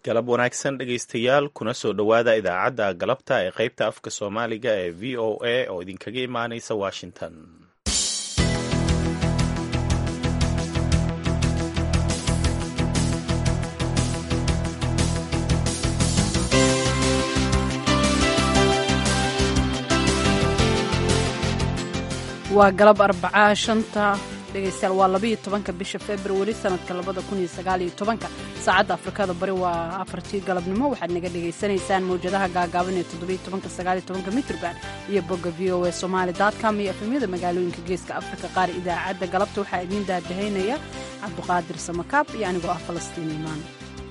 galab wanaagsan dhegaystayaal kuna soo dhowaada idaacadda galabta ee qaybta afka soomaaliga ee v o a oo idinkaga imaanaysa washington waa galab arbacaa shanta dhegaystayaal waa labaiyo tobanka bisha februari sanadka labada kun iyo sagaaliyo tobanka saacadda afrikada bari waa afartii galabnimo waxaad naga dhegaysanaysaan mawjadaha gaagaaban ee toddobiyo tobanka sagaaliyo tobanka mitrban iyo bogga v o a somali com iyo efemyada magaalooyinka geeska afrika qaar idaacadda galabta waxaa idiin daadahaynaya cabduqaadir samakaab iyo anigoo ah falastiin imaan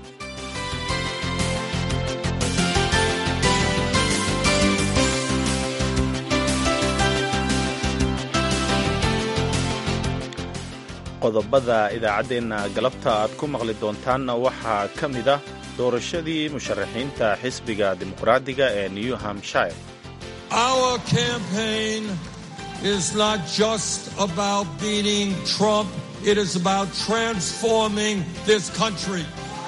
qodobada idaacaddeenna galabta aad ku maqli doontaanna waxaa ka mid ah doorashadii musharaxiinta xisbiga dimuqraadiga ee new hampshire Our campaign is not just about beating Trump, it is about transforming this country.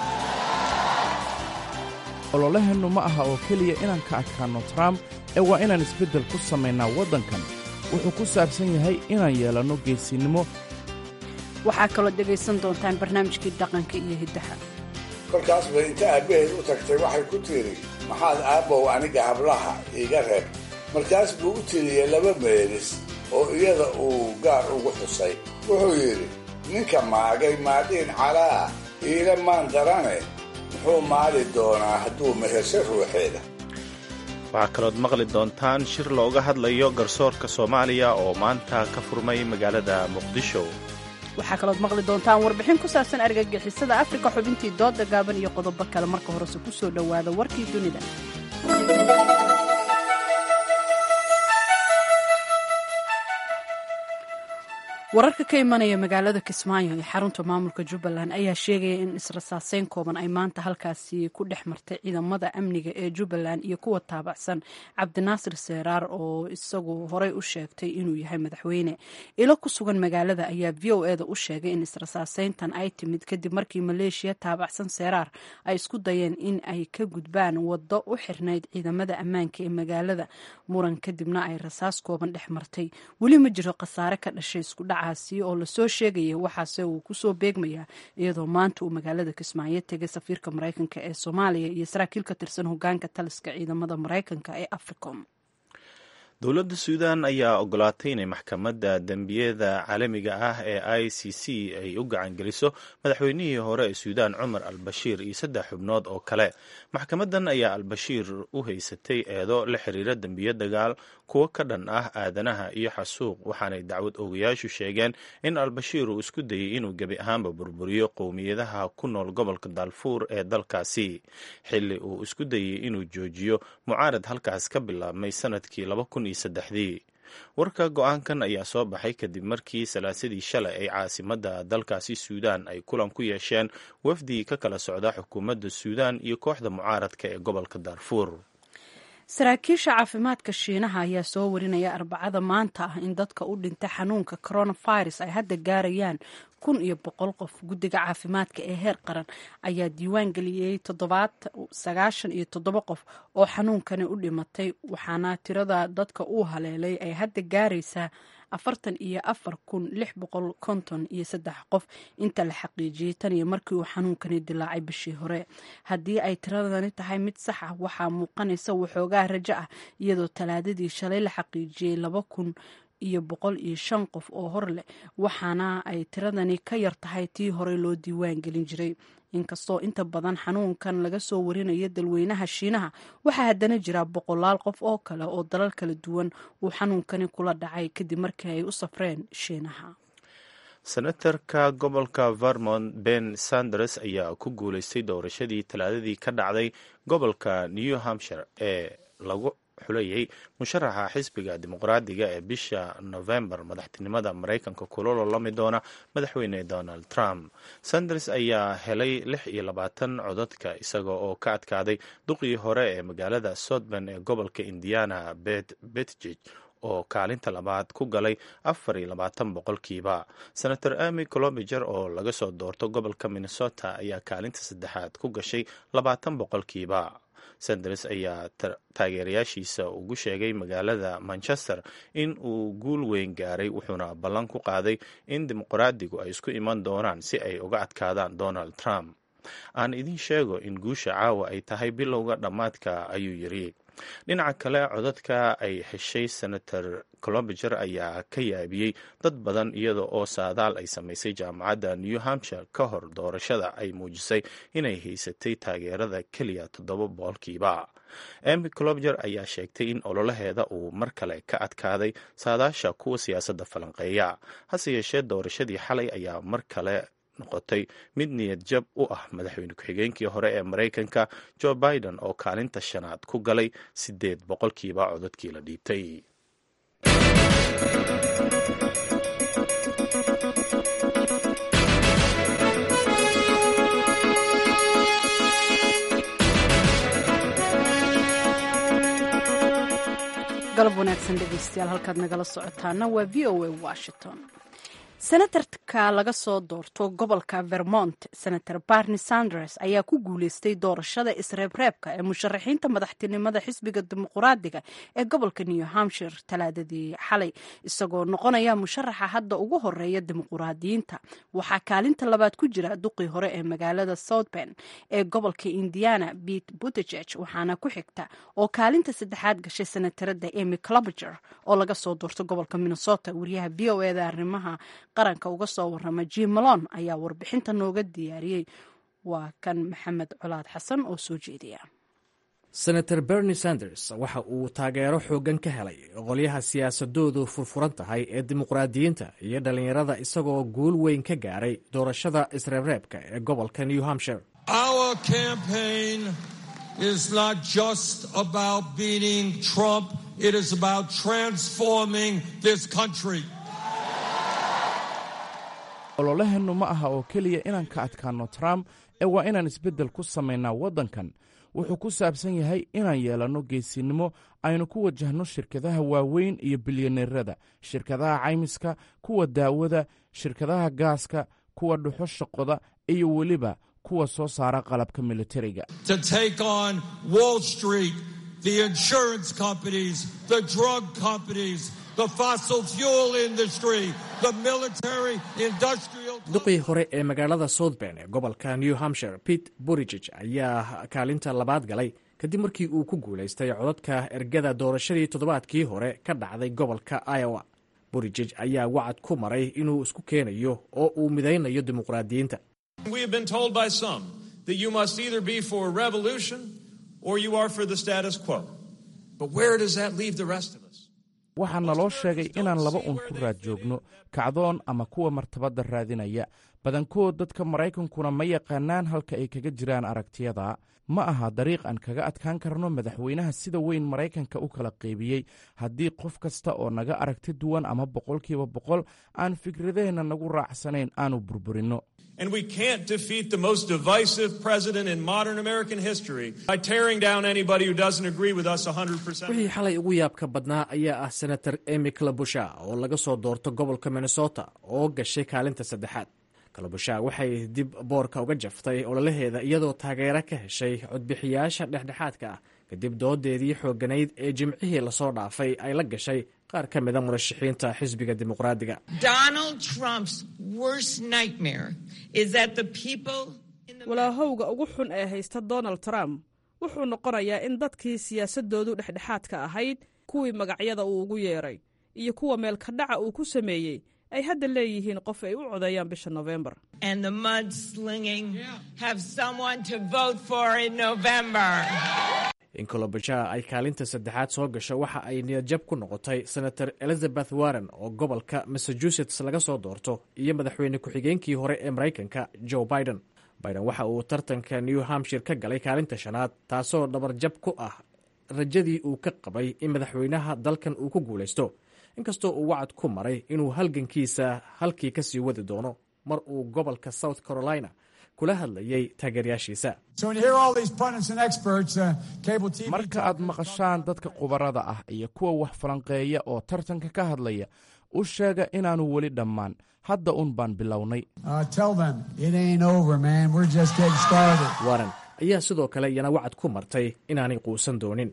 ololaheennu ma aha oo keliya inaan ka adkaanno trump ee waa inaan isbeddel ku samaynaa waddankan wuxuu ku saabsan yahay inaan yeelanno geesinimo waxaa kaloo dhegaysan doontaan barnaamijkii dhaqanka iyo hiddaha kolkaas bay inta aabbaheed u tagtay waxay ku tidhi maxaad aabbow aniga hablaha iiga reeb markaas buu u tiriyey laba meelis oo iyada uu gaar ugu xusay wuxuu yidhi ninka maagay maadhiin calaa iila maan darane muxuu maali doonaa hadduu mehesho ruuxeeda waxaa kalood maqli doontaan shir looga hadlayo garsoorka soomaaliya oo maanta ka furmay magaalada muqdisho waxaa kalood maqli doontaan warbixin ku saabsan argagixisada afrika xubintii dooda gaaban iyo qodobo kale marka horese ku soo dhowaada warkii dunida wararka ka imanaya magaalada kismaayo ee xarunta maamulka jubbaland ayaa sheegaya in israsaaseyn kooban ay maanta halkaasi ku dhex martay ciidamada amniga ee jubbaland iyo kuwa taabacsan cabdinaasir seeraar oo isagu horey u sheegtay inuu yahay madaxweyne ilo ku sugan magaalada ayaa v o eda u sheegay in israsaaseyntan ay timid kadib markii maleeshiya taabacsan seeraar ay isku dayeen in ay ka gudbaan waddo u xirnayd ciidamada ammaanka ee magaalada muran kadibna ay rasaas kooban dhex martay weli ma jiro khasaare ka dhashay iskudhac oo lasoo sheegaya waxaase uu kusoo beegmayaa iyadoo maanta uu magaalada kismaayo tegay safiirka maraykanka ee soomaaliya iyo saraakiil ka tirsan hogaanka taliska ciidamada maraykanka ee africom dowladda suudan ayaa ogolaatay inay maxkamadda dembiyada caalamiga ah ee i c c ay u gacangeliso madaxweynihii hore ee suudaan cumar al bashiir iyo saddex xubnood oo kale maxkamaddan ayaa al-bashiir u haysatay eedo la xiriira dembiyo dagaal kuwo ka dhan ah aadanaha iyo xasuuq waxaanay dacwad ogayaashu sheegeen in al-bashiir uu isku dayey inuu gebi ahaanba burburiyo qowmiyadaha ku nool gobolka daalfuur ee dalkaasi xilli uu isku dayey inuu joojiyo mucaarad halkaas ka bilaabmay sanadkii dii warka go-aankan ayaa soo baxay kadib markii salaasadii shalay ay caasimadda dalkaasi suudaan ay kulan ku yeesheen wafdi ka kala socda xukuumadda suudaan iyo kooxda mucaaradka ee gobolka daarfuur saraakiisha caafimaadka shiinaha ayaa soo warinaya arbacada maanta ah in dadka u dhintay xanuunka coronavirus ay hadda gaarayaan kun iyo boqol qof guddiga caafimaadka ee heer qaran ayaa diiwaan geliyey sagaashan iyo toddoba qof oo xanuunkani u dhimatay waxaana tirada dadka uu haleelay ay hadda gaaraysaa afartan iyo afar kun lix boqol konton iyo saddex qof inta la xaqiijiyey tan iyo markii uu xanuunkani dilaacay bishii hore haddii ay tiradani tahay mid sax ah waxaa muuqanaysa waxoogaa rajo ah iyadoo talaadadii shalay la xaqiijiyey laba kun iyo boqol iyo shan qof oo hor leh waxaana ay tiradani ka yar tahay tii horey loo diiwaan gelin jiray inkastoo inta badan xanuunkan laga soo warinayo dalweynaha shiinaha waxaa haddana jira boqolaal qof oo kale oo dalal kala duwan uu xanuunkani kula dhacay kadib markii ay u safreen shiinaha senatarka gobolka vermont ben sanders ayaa ku guuleystay doorashadii talaadadii ka dhacday gobolka new hampshire ee lagu xulayay musharaxa xisbiga dimuqraadiga ee bisha novembar madaxtinimada maraykanka kula lolami doona madaxweyne donald trump sanders ayaa helay lix iyo labaatan codadka isaga oo ka adkaaday duqii hore ee magaalada sodban ee gobolka indiana bet betjig oo kaalinta labaad ku galay afar iyo labaatan boqolkiiba senator amy colobiger oo laga soo doorto gobolka minnesota ayaa kaalinta saddexaad ku gashay labaatan boqolkiiba sanders ayaa taageerayaashiisa ugu sheegay magaalada manchester in uu guul weyn gaaray wuxuuna ballan ku qaaday in dimuqraadigu ay isku iman doonaan si ay uga adkaadaan donald trump aan idin sheego in guusha caawa ay tahay bilowga dhammaadka ayuu yiri dhinaca kale codadka ay heshay senator colobiger ayaa ka yaabiyey dad badan iyada oo saadaal ay samaysay jaamacadda new hampshire ka hor doorashada ay muujisay inay haysatay taageerada keliya toddoba boqolkiiba emy colobiger ayaa sheegtay in ololaheeda uu mar kale ka adkaaday saadaasha kuwa siyaasadda falanqeeya hase yeeshee doorashadii xalay ayaa mar kale noqotay mid niyad jab u ah madaxweyne ku-xigeenkii hore ee maraykanka joe biden oo kaalinta shanaad ku galay siddeed boqolkiiba codadkii la dhiibtay galab wanaagsan dhegeystayaal halkaad nagala socotaana waa v o a washington senatarka laga soo doorto gobolka vermont senator barni sanders ayaa ku guuleystay doorashada isreebreebka ee musharaxiinta madaxtinimada xisbiga dimuquraadiga ee gobolka new hampshire talaadadii xalay isagoo noqonaya musharaxa hadda ugu horeeya dimuquraadiyiinta waxaa kaalinta labaad ku jira duqii hore ee magaalada southben ee gobolka indiana pete buttigeg waxaana ku xigta oo kaalinta saddexaad gashay senatarada emy clobiger oo laga soo doorto gobolka minnesota wariyaha v o eda arrimaha qaranka uga soo warama jim malon ayaa warbixinta nooga diyaariyey waa kan maxamed colaad xasan oo soo jeediya senator bernie sanders waxa uu taageero xooggan ka helay qolyaha siyaasadoodu furfuran tahay ee dimuqraadiyiinta iyo dhallinyarada isagoo guul weyn ka gaaray doorashada isreebreebka ee gobolka new hampshire Our campaign is not just about beating Trump, it is about transforming this country. ololaheennu ma aha oo keliya inaan ka adkaanno trump ee waa inaan isbeddel ku samaynaa waddankan wuxuu ku saabsan yahay inaan yeelanno geesinimo aynu ku wajahno shirkadaha waaweyn iyo bilyaneerada shirkadaha caymiska kuwa daawada shirkadaha gaaska kuwa dhuxusha qoda iyo weliba kuwa soo saara qalabka militariga To take on Wall Street, the insurance companies, the drug companies, the fossil fuel industry, the military industrial. duqii hore ee magaalada southben ee gobolka new hampshire pete burigeg ayaa kaalinta labaad galay kadib markii uu ku guulaystay codadka ergada doorashadii toddobaadkii hore ka dhacday gobolka iowa burigeg ayaa wacad ku maray inuu isku keenayo oo uu midaynayo dimuqraadiyiinta We have been told by some that you must either be for revolution or you are for the status quo. But where does that leave the rest of us? waxaa naloo sheegay inaan laba un ku raad joogno kacdoon ama kuwa martabadda raadinaya badankood dadka maraykankuna ma yaqaanaan halka ay kaga jiraan aragtiyada ma aha dariiq aan kaga adkaan karno madaxweynaha sida weyn maraykanka u kala qaybiyey haddii qof kasta oo naga aragti duwan ama boqolkiiba boqol aan fikradaheenna nagu raacsanayn aanu burburinno And we can't defeat the most divisive president in modern American history by tearing down anybody who doesn't agree with us 100%. wixii xalay ugu yaabka badnaa ayaa ah senator emy clabusha oo laga soo doorto gobolka minnesota oo gashay kaalinta saddexaad kalabusha waxay dib boorka uga jaftay ololaheeda iyadoo taageero ka heshay codbixiyaasha dhexdhexaadka ah kadib doodeedii xooganayd ee jimcihii lasoo dhaafay ay la gashay qaar ka mida murashaxiinta xisbiga dimuqraadiga Donald Trump's worst nightmare is that the people in the walaahowga ugu xun ee haysta donald trump wuxuu noqonayaa in dadkii siyaasadoodu dhexdhexaadka ahayd kuwii magacyada uu ugu yeedhay iyo kuwa meelkadhaca uu ku sameeyey ay hadda leeyihiin qof ay u codeeyaan bisha nofembar and the mudslinging have someone to vote for in November. in kolobajaa ay kaalinta saddexaad soo gasho waxa ay niyadjab ku noqotay senator elizabeth warren oo gobolka massachusetts laga soo doorto iyo madaxweyne ku-xigeenkii hore ee maraykanka joe biden biden waxa uu tartanka new hampshire ka galay kaalinta shanaad taasoo dhabarjab ku ah rajadii uu ka qabay in madaxweynaha dalkan uu ku guulaysto inkastoo uu wacad ku maray inuu halgankiisa halkii ka sii wadi doono mar uu gobolka south carolina ku kula hadlayay taageerayaashiisa marka aad maqashaan dadka khubarada ah iyo kuwa wax falanqeeya oo tartanka ka hadlaya u sheega inaannu weli dhammaan hadda un baan bilownay warren ayaa sidoo kale iyana wacad ku martay inaanay quusan doonin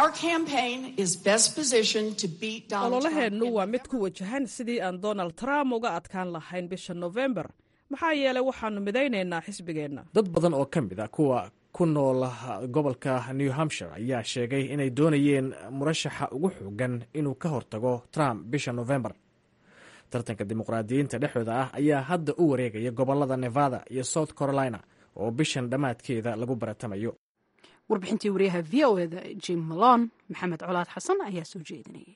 ololaheennu waa mid ku wajahan sidii aan donald trump uga adkaan lahayn bisha nofembar maxaa yeelay waxaannu midaynaynaa xisbigeenna dad badan oo ka mid a kuwa ku nool gobolka new hampshire ayaa sheegay inay doonayeen murashaxa ugu xoogan inuu ka hortago trump bisha nofembar tartanka dimuqraadiyiinta dhexdooda ah ayaa hadda u wareegaya gobolada nevada iyo south carolina oo bishan dhammaadkeeda lagu baratamayo warbixintii wariyaha v o eda jim malon maxamed colaad xasan ayaa soo jeedinayay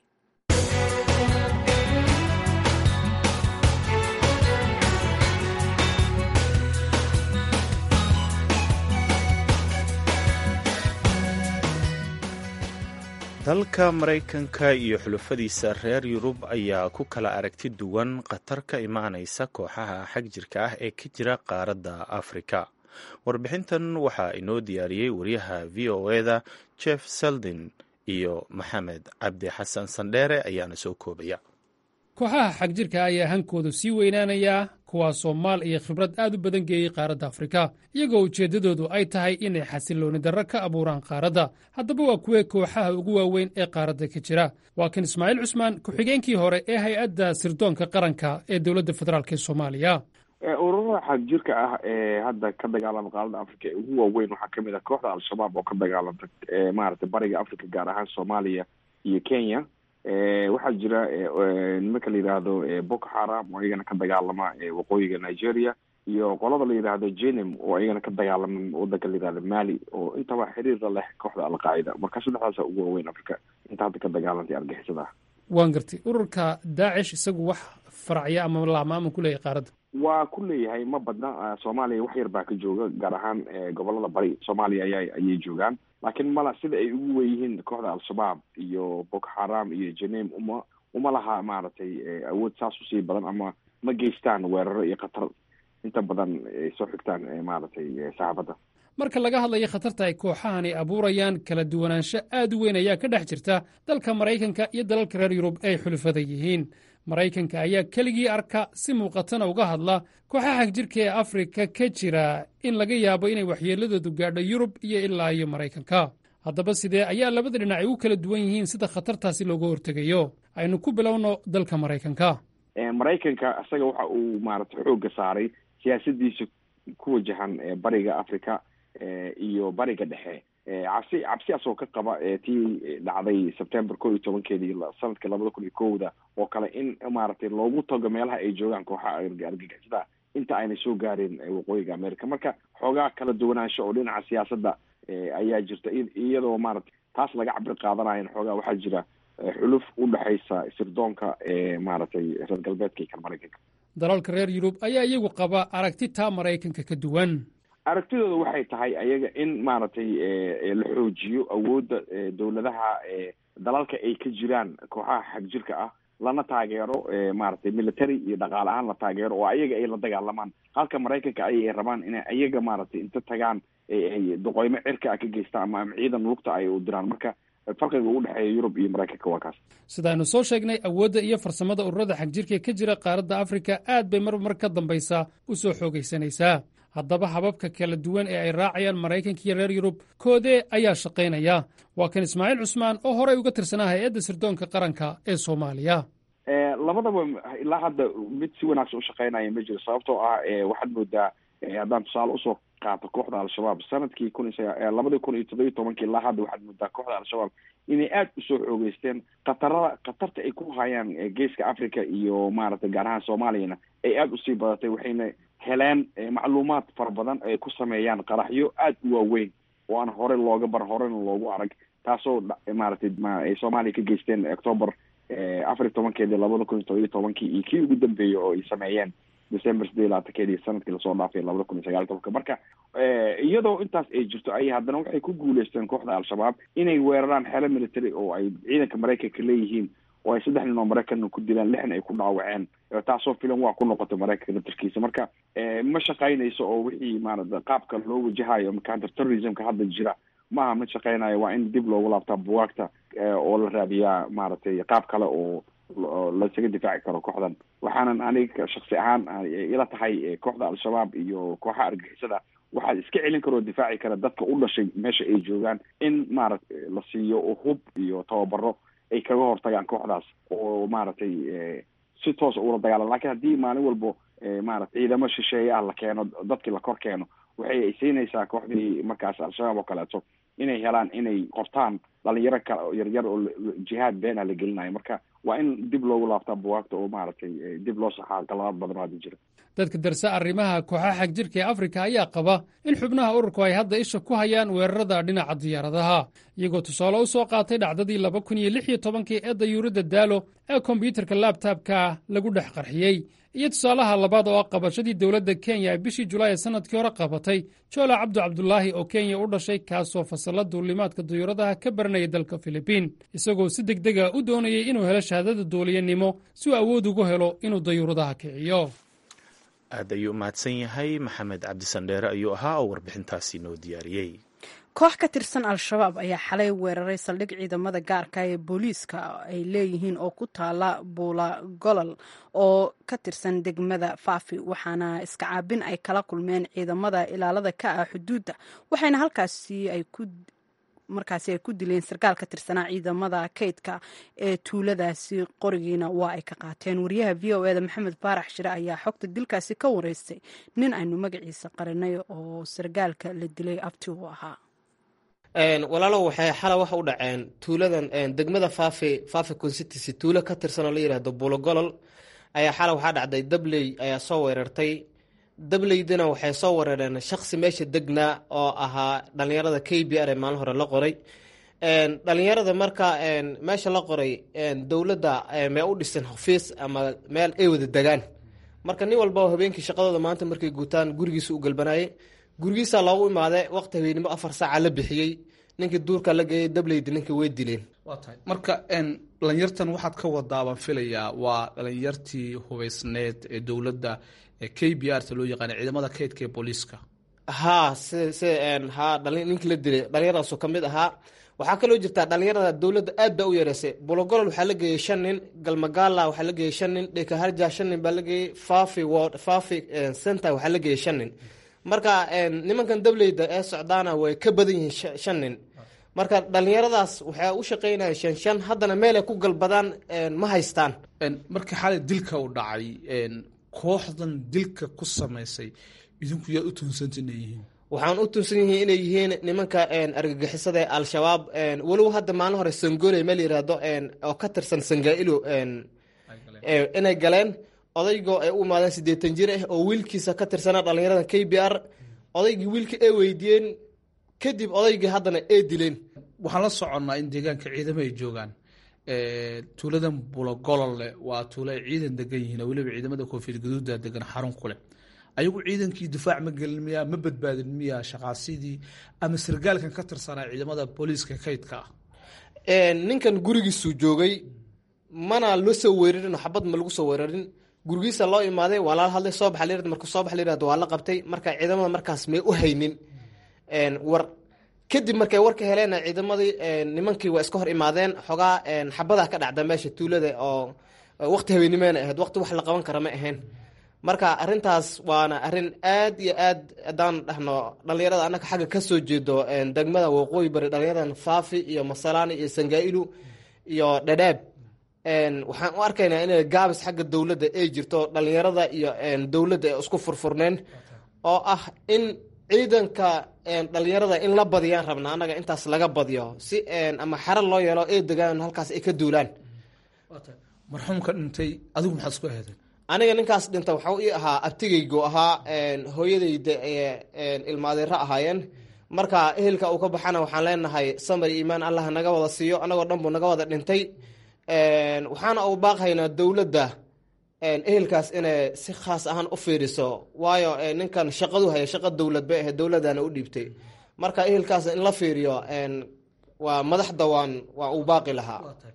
dalka maraykanka iyo xulufadiisa reer yurub ayaa ku kala aragti duwan khatar ka imaanaysa kooxaha xag jirka ah ee ka jira qaaradda afrika warbixintan waxaa inoo diyaariyey wariyaha v o eda jeff seldin iyo maxamed cabdi xasan sandheere ayaana soo koobaya kooxaha xagjirka ayaa hankoodu sii weynaanayaa kuwaasoo maal iyo khibrad aad u badan geeyey qaaradda afrika iyagoo ujeeddadoodu ay tahay inay xasillooni darro ka abuuraan qaaradda haddaba waa kuwee kooxaha ugu waaweyn ee qaaradda ka jira waa kan ismaaciil cusmaan ku-xigeenkii hore ee hay-adda sirdoonka qaranka ee dowladda federaalk ee soomaaliya ururada xagjirka ah ee hadda ka dagaalama qaaradda africa ee ugu waaweyn waxaa kamid ah kooxda al-shabaab oo ka dagaalanta maaragtay bariga africa gaar ahaan soomaaliya iyo kenya waxaa jira nimanka la yidhaahdo boko haram oo iyagana ka dagaalama waqooyiga nigeria iyo qolada la yidhaahdo jenim oo iyagana ka dagaalama wadanka la yidhahdo mali oo intaba xiriirla leh kooxda alqaacida marka saddexdaasa ugu waaweyn africa inta hadda ka dagaalantay argixisada ah waan gartay ururka daacish isagu wax faracya ama laama ama kuleeyahy qaaradda waa ku leeyahay ma badna soomaaliya wax yar baa ka jooga gaar ahaan gobolada bari soomaaliya aya ayay joogaan laakiin mala sida ay ugu weyihiin kooxda al-shabaab iyo boko haram iyo jenem uma uma laha maaragtay awood saas usii badan ama ma geystaan weeraro iyo khatar inta badan ay soo xigtaan maaragtay saxaafadda marka laga hadlayo khatarta ay kooxahani abuurayaan kala duwanaansho aad u weyn ayaa ka dhex jirta dalka maraykanka iyo dalalka reer yurub ay xulufada yihiin maraykanka ayaa keligii arka si muuqatana uga hadla kooxaha xagjirka ee afrika ka jira in laga yaabo inay waxyeeladoodu gaadho yurub iyo ilaa iyo maraykanka haddaba sidee ayaa labada dhinac ay u kala duwan yihiin sida khatartaasi looga hortegayo aynu ku bilowno dalka maraykanka maraykanka isaga waxa uu maaragtay xoogga saaray siyaasadiisa ku wajahan bariga africa iyo bariga dhexe cabsi cabsi asoo ka qaba tii dhacday september ko iyo tobankeedii sanadka labada kun iyo kowda oo kale in maaragtay loogu tago meelaha ay joogaan kooxaha argagixisada inta aynay soo gaareen waqooyiga america marka xoogaa kala duwanaansho oo dhinaca siyaasadda ayaa jirta iyadoo maaragtay taas laga cabir qaadanayan xoogaa waxaa jira xuluf u dhexaysa sirdoonka maaragtay reer galbeedka iyo kan maraykanka dalalka reer yurub ayaa iyagu qaba aragti taa maraykanka ka duwan aragtidooda waxay tahay ayaga in maaragtay la xoojiyo awoodda dowladaha dalalka ay ka jiraan kooxaha xagjirka ah lana taageero maaragtay military iyo dhaqaale ahaan la taageero oo ayaga ay la dagaalamaan halka maraykanka ay rabaan inay ayaga maaragtay inta tagaan ay doqoymo cirka ah ka geystaan ama ama ciidan lugta ay u diraan marka farqiga u dhexeeya yurub iyo maraykanka waa kaas sidaaynu soo sheegnay awoodda iyo farsamada ururada xagjirka ka jira qaaradda afrika aad bay mar mar ka dambaysaa u soo xoogaysanaysaa haddaba hababka kala duwan ee ay raacayaan maraykanka iyo reer yurub koodee ayaa shaqaynaya waa kan ismaaciil cusmaan oo horey uga tirsanaa hay-adda sirdoonka qaranka ee soomaaliya labadaba ilaa hadda mid si wanaagsan ushaqaynaya ma jiro sababtoo ah waxaad moodaa haddaan tusaale usoo qaato kooxda al-shabaab sanadkii kun iyo labadii kun iyo toddobiyo tobankii ilaa hadda waxaad moodaa kooxda al-shabaab inay aada usoo xoogeysteen khatarada khatarta ay ku hayaan geeska africa iyo maaragtay gaar ahaan soomaaliyana ay aada usii badatay waxayna heleen macluumaad fara badan ay ku sameeyaan qaraxyo aada u waaweyn oo aan hore looga bar horena loogu arag taasoo maaragtay ay soomaaliya ka geysteen octoober afar iyo tobankeedii labada kun iyo todobiyo tobankii iyo kii ugu dambeeyey oo ay sameeyeen december sideed labaatankeedii sanadkii lasoo dhaafay labada kun iyo sagaal tobanka marka iyadoo intaas ay jirto ay haddana waxay ku guuleysteen kooxda al-shabaab inay weeraraan xero military oo ay ciidanka maraykanka leeyihiin oo ay saddex nin oo maraykanna ku dilaan lixna ay ku dhaawaceen taasoo filan waa ku noqotay maraykanka laftarkiisa marka ma shaqaynayso oo wixii maarata qaabka loo wajahayo counter terrorismka hadda jira maaha ma shaqaynayo waa in dib loogu laabtaa buwaagta oo la raadiyaa maaragtay qaab kale oo lasaga difaaci karo kooxdan waxaanan aniga shaksi ahaan ila tahay kooxda al-shabaab iyo kooxaha argixisada waxaa iska celin kara oo difaaci kara dadka u dhashay meesha ay joogaan in maaragtay la siiyo hub iyo tababaro ay kaga hortagaan kooxdaas oo maaragtay si toosa ula dagaalan lakin haddii maalin walbo maarata ciidamo shisheeye ah la keeno dadkii la kor keeno waxay ay siinaysaa kooxdii markaas al-shabaab oo kaleeto inay helaan inay qortaan dhalinyaro kale yaryar oo jihaad beena la gelinayo marka waa in dib loogu laabtaa buwaagta oo maaragtay dib loo saxaa galabaad badan oo hadda jira dadka darse arrimaha kooxaha xag jirka ee afrika ayaa qaba in xubnaha ururku ay hadda isha ku hayaan weerarada dhinaca diyaaradaha iyagoo tusaale u soo qaatay dhacdadii laba kun iyo lix iyo tobankii ee dayuuradda daalo ee kombyuutarka laabtaabka lagu dhex qarxiyey iyo tusaalaha labaad oo ah qabashadii dowladda kenya ay bishii julaay ee sannadkii hore qabatay joola cabdu cabdulaahi oo kenya u dhashay kaasoo fasalla duulimaadka dayuuradaha ka baranaya dalka filibiin isagoo si degdega u doonayay inuu helo shahaadada duuliyanimo si uu awood ugu helo inuu dayuuradaha kiciyo aad ayuu umahadsan yahay maxamed cabdisandheere ayuu ahaa oo warbixintaasi noo diyaariyey koox ka tirsan al-shabaab ayaa xalay weeraray saldhig ciidamada gaarka ee booliiska ay leeyihiin oo ku taala buula golol oo ka tirsan degmada faafi waxaana iska caabin ay kala kulmeen ciidamada ilaalada ka ah xuduudda waxayna halkaasi ay ku markaasi ay ku dileen sarkaal ka tirsanaa ciidamada kaydka ee tuuladaasi qorigiina waa ay ka qaateen wariyaha v o eda maxamed baarax shire ayaa xogta dilkaasi ka wareystay nin aynu magaciisa qarinay oo sarkaalka la dilay abti u ahaa walaalow waxay xala waxa u dhaceen tuuladan degmada faafi faafi constituency tuulo ka tirsan oo la yidhaahdo bulogolol ayaa xala waxaa dhacday dabley ayaa soo weerartay dableydina waxay soo weerareen shaksi meesha degnaa oo ahaa dhalinyarada k b r ee maalin hore la qoray dhalinyarada marka meesha la qoray dowladda mee u dhisan xafiis ama meel ay wada degaan marka nin walba habeenkii shaqadooda maanta markay guutaan gurigiisa u galbanayay gurigiisa loogu imaade waqti habeennimo afar saaca la bixiyey ninkii duurka la geeyay dableydi ninka way dileen waa tahay marka dhalinyartan waxaad ka wadaabaan filayaa waa dhalinyartii hubeysneed ee dowladda k b r ta loo yaqaana ciidamada kaydka ee booliiska haa si si haa dhali ninkii la dilay dhalinyaradaasoo ka mid ahaa waxaa kaloo jirtaa dhalinyarada dowladda aad baa u yareysay bologolol waxaa la geeyey shan nin galmagaala waxaa la geeyey shan nin dhekaharja shan nin baa la geeyey fafi ward fafi center waxaa la geeyey shan nin marka nimankan dableyda ee socdaana way ka badan yihiin shan nin marka dhalinyaradaas waxay u shaqeynayaan shan shan haddana meel ay ku galbadaan ma haystaan markii xalay dilka u dhacay kooxdan dilka ku samaysay idinku yaad u tuunsanta inay yihiin waxaan u tuunsan yihiin inay yihiin nimanka argagixisada ee al-shabaab walow hadda maalin hore sangooley meel yiraahdo oo ka tirsan sangaa-ilo inay galeen odaygoo ay u imaadeen siddeetan jir ah oo wiilkiisa ka tirsanaa dhalinyarada k b r odaygii wiilka ay weydiiyeen kadib odaygii haddana ay dileen waxaan la soconnaa in deegaanka ciidamo ay joogaan tuuladan bulogolole waa tuulo ay ciidan degan yihiin oo weliba ciidamada koonfiyad gaduuda degan xarun ku leh ayagu ciidankii difaac ma gelin miyaa ma badbaadin miyaa shaqaasidii ama sargaalkan ka tirsanaa ciidamada booliiska kaydka ah ninkan gurigiisuu joogay mana loo soo weerarin xabad ma lagu soo weerarin gurigiisa loo imaaday waa lala hadlay soo baxa layirahdo marka soo baxa layirahdo waa la qabtay marka ciidamada markaas may u haynin war kadib markay warka heleen ciidamadii nimankii waa iska hor imaadeen xogaa xabadaa ka dhacda meesha tuulada oo waqti habeenimeena ahayd waqti wax la qaban kara ma ahayn marka arintaas waana arin aad iyo aad haddaan dhahno dhalinyarada annaga xagga ka soo jeedo degmada waqooyi bari dhalinyaradan faafi iyo masalaani iyo sangaa'ilu iyo dhadhaab waxaan u arkaynaa in gaabis xagga dowladda ay jirto dhalinyarada iyo dowladda ay isku furfurneen oo ah in ciidanka dhalinyarada in la badiyaan rabna annaga intaas laga badiyo si ama xero loo yeelo ay degaan halkaas ay ka duulaan marxuumka dhintay adigu maxaad isku aheedeen aniga ninkaas dhinta waxau ii ahaa abtigaygu ahaa hooyadayda ilmaadeero ahaayeen marka ehelka uu ka baxana waxaan leenahay samar iyo iimaan allah naga wada siiyo anagoo dhan buu naga wada dhintay waxaana uu baaqhaynaa dowladda ehelkaas inay si khaas ahaan u fiiriso waayo ninkan shaqadu haya shaqa dowlad bay ahayd dowladana u dhiibtay marka ehelkaas in la fiiriyo waa madaxda waan waa uu baaqi lahaa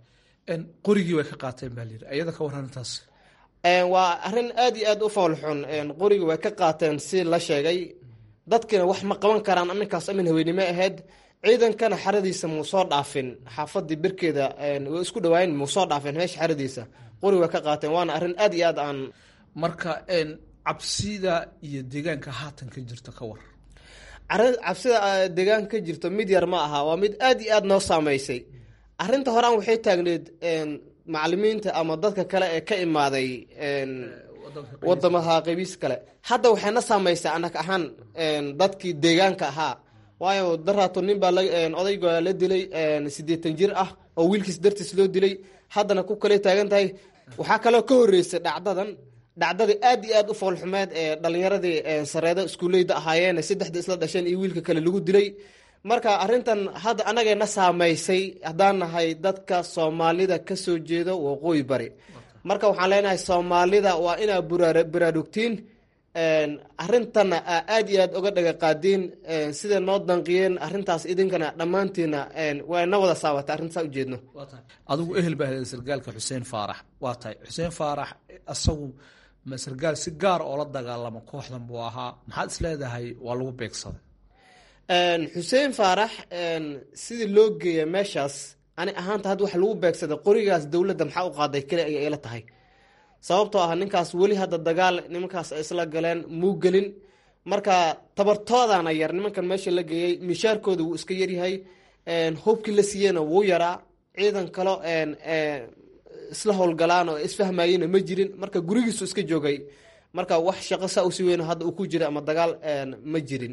qorigii way ka qaateen baa layidhi iyada ka warran intaas waa arrin aad iyo aad u foolxun qorigii way ka qaateen si la sheegay dadkina wax ma qaban karaan aninkaas amin haweynimo ahayd ciidankana xaradiisa muu soo dhaafin xaafadii birkeeda way isku dhawaayen muu soo dhaafin meesha xaradiisa qori way ka qaateen waana arrin aad iyo aad aan marka cabsida iyo deegaanka haatan ka jirta ka war cabsida deegaanka ka jirto mid yar ma aha waa mid aad iyo aad noo saameysay arrinta horaan waxay taagneed macalimiinta ama dadka kale ee ka imaaday wadamaha qabiis kale hadda waxayna saameysay anak ahaan dadkii deegaanka ahaa waayo daraato nin baa odayga la dilay sideetan jir ah oo wiilkiis dartiis loo dilay haddana ku kale taagan tahay waxaa kaloo ka horeysay dhacdadan dhacdadii aad iyo aad u foolxumeed ee dhalinyaradii sareedo iskuuleyda ahaayeen saddexda isla dhasheen iyo wiilka kale lagu dilay marka arrintan hadda anagayna saameysay haddaan nahay dadka soomaalida kasoo jeedo waqooyi bari marka waxaan leenahay soomaalida waa inaa baraarugtiin arintana aad iyo aad oga dhaga qaadiin siday noo danqiyeen arintaas idinkana dhammaantiina waa ina wada saabatay arrintaas ujeedno adigu ehel baa helay sargaalka xuseen faarax waa tahay xuseen faarax asagu ma sargaal si gaar oo la dagaalamo kooxdan buu ahaa maxaad is leedahay waa lagu beegsaday xuseen faarax sidii loo geeya meeshaas ani ahaanta hadda waxa lagu beegsaday qorigaas dowladda maxaa u qaaday keli ayay ila tahay sababtoo ah ninkaas weli hadda dagaal nimankaas ay isla galeen muu gelin marka tabartoodana yar nimankan meesha la geeyey mishaarkooda wuu iska yaryahay hubkii la siiyeyna wuu yaraa ciidan kalo isla howlgalaan oo isfahmayena ma jirin marka gurigiisu iska joogay marka wax shaqo saa usi weyn hadda uu ku jira ama dagaal ma jirin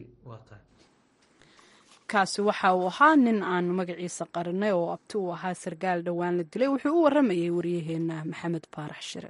kaasi waxa uu ahaa nin aan magaciisa qarinay oo abti uu ahaa sargaal dhowaan la dilay wuxuu u waramayay waryaheena maxamed faarax shire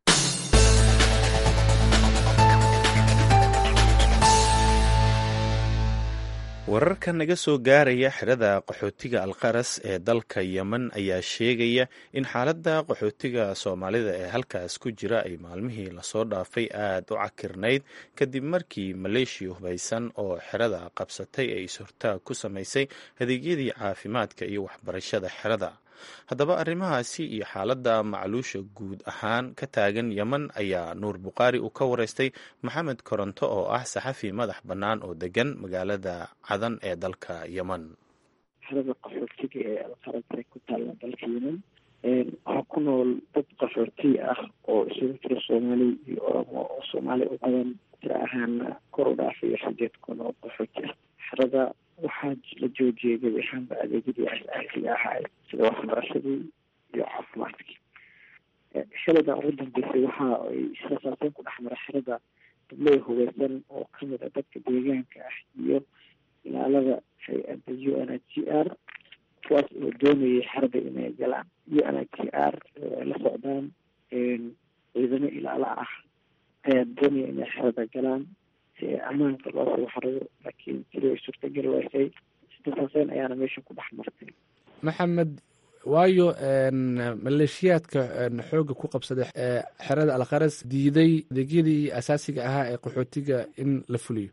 wararka naga soo gaaraya xerada qaxootiga alqaras ee dalka yemen ayaa sheegaya in xaaladda qaxootiga soomaalida ee halkaas ku jira ay maalmihii lasoo dhaafay aada u cakirnayd kadib markii maleeshiya hubaysan oo xerada qabsatay ay is-hortaag ku samaysay adeegyadii caafimaadka iyo waxbarashada xerada haddaba arrimahaasi iyo xaaladda macluusha guud ahaan ka taagan yemen ayaa nuur bukhaari uu ka wareystay maxamed koronto oo ah saxafi madax bannaan oo degan magaalada cadan ee dalka yemen xerada qaxootiga ee alqarabta ku taalla dalka yemen waxaa ku nool dad qaxooti ah oo isugu jira soomaali iyo oromo oo soomaali u badan tira ahaana kor u dhaafaya sideed kun oo qaxooti ah xerada waxaa la joojiyay gebi ahaanba adeegyadii asaasiga ahaa sida waxbarashadii iyo caafimaadkii xilada ugu dambeysay waxa ay israsaaseen ku dhexmara xerada dabley hubeysan oo kamid a dadka deegaanka ah iyo ilaalada hay-adda u n h g r kuwaas oo doonayay xerada inay galaan u n h g r ay la socdaan ciidamo ilaalo ah ayaa doonaya inay xerada galaan ammaanka loo soo xariyo laakiin sidii ay suurtagal weysay istasaaseyn ayaana meesha ku dhex martay maxamed waayo maleeshiyaadka xoogga ku qabsaday xerada alkharas diiday adeegyadii asaasiga ahaa ee qaxootiga in la fuliyo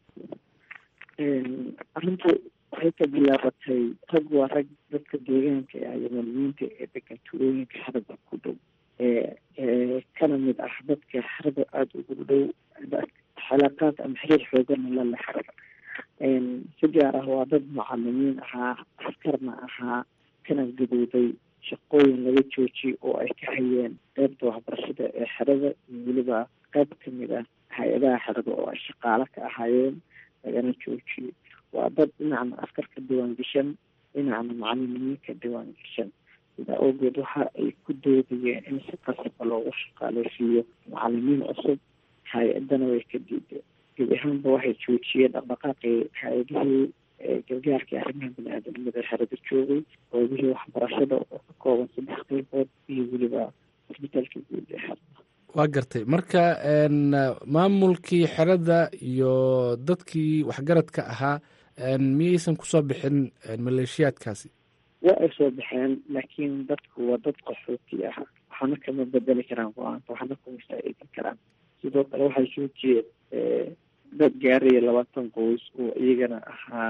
arrintu waxay ka bilaabatay rag waa rag dadka deegaanka ah yamaniyiinta ee degan tuulooyinka xerada ku dhow ee kana mid ah dadka xerada aada ugu dhow xalaaqaad ama xiriir xoogana la leh xerada si gaar ah waa dad mucalimiin ahaa askarna ahaa kana gadooday shaqooyin laga joojiyay oo ay ka hayeen qeybta waxbarashada ee xerada iyo weliba qeyb kamid ah hay-adaha xerada oo ay shaqaalo ka ahaayeen lagana joojiyay waa dad dhinacna askar ka diwaan gashan dhinacna macalimiin ka diwaan gashan sidaa awgeed waxa ay ku doodayeen in si qasaba loogu shaqaaleysiiyo macalimiin cusub hay-adana way ka diideen gebi ahaanba waxay joojiyeen dhaqdhaqaaqii hay-adihii gargaarkii arrimaha bani-aadamnimada xerada joogay qoobihii waxbarashada oo ka kooban saddex qeybood iyo weliba isbitaalka guud ee xerada waa gartay marka maamulkii xerada iyo dadkii waxgaradka ahaa miyaysan kusoo bixin maleeshiyaadkaasi waa ay soo baxeen laakiin dadku waa dad qaxooti ah waxaana kama bedeli karaan go-aanka waxaana kuma faa-iidin karaan sidoo kale waxay joojiyeen dad gaaraya labaatan qoys oo iyagana ahaa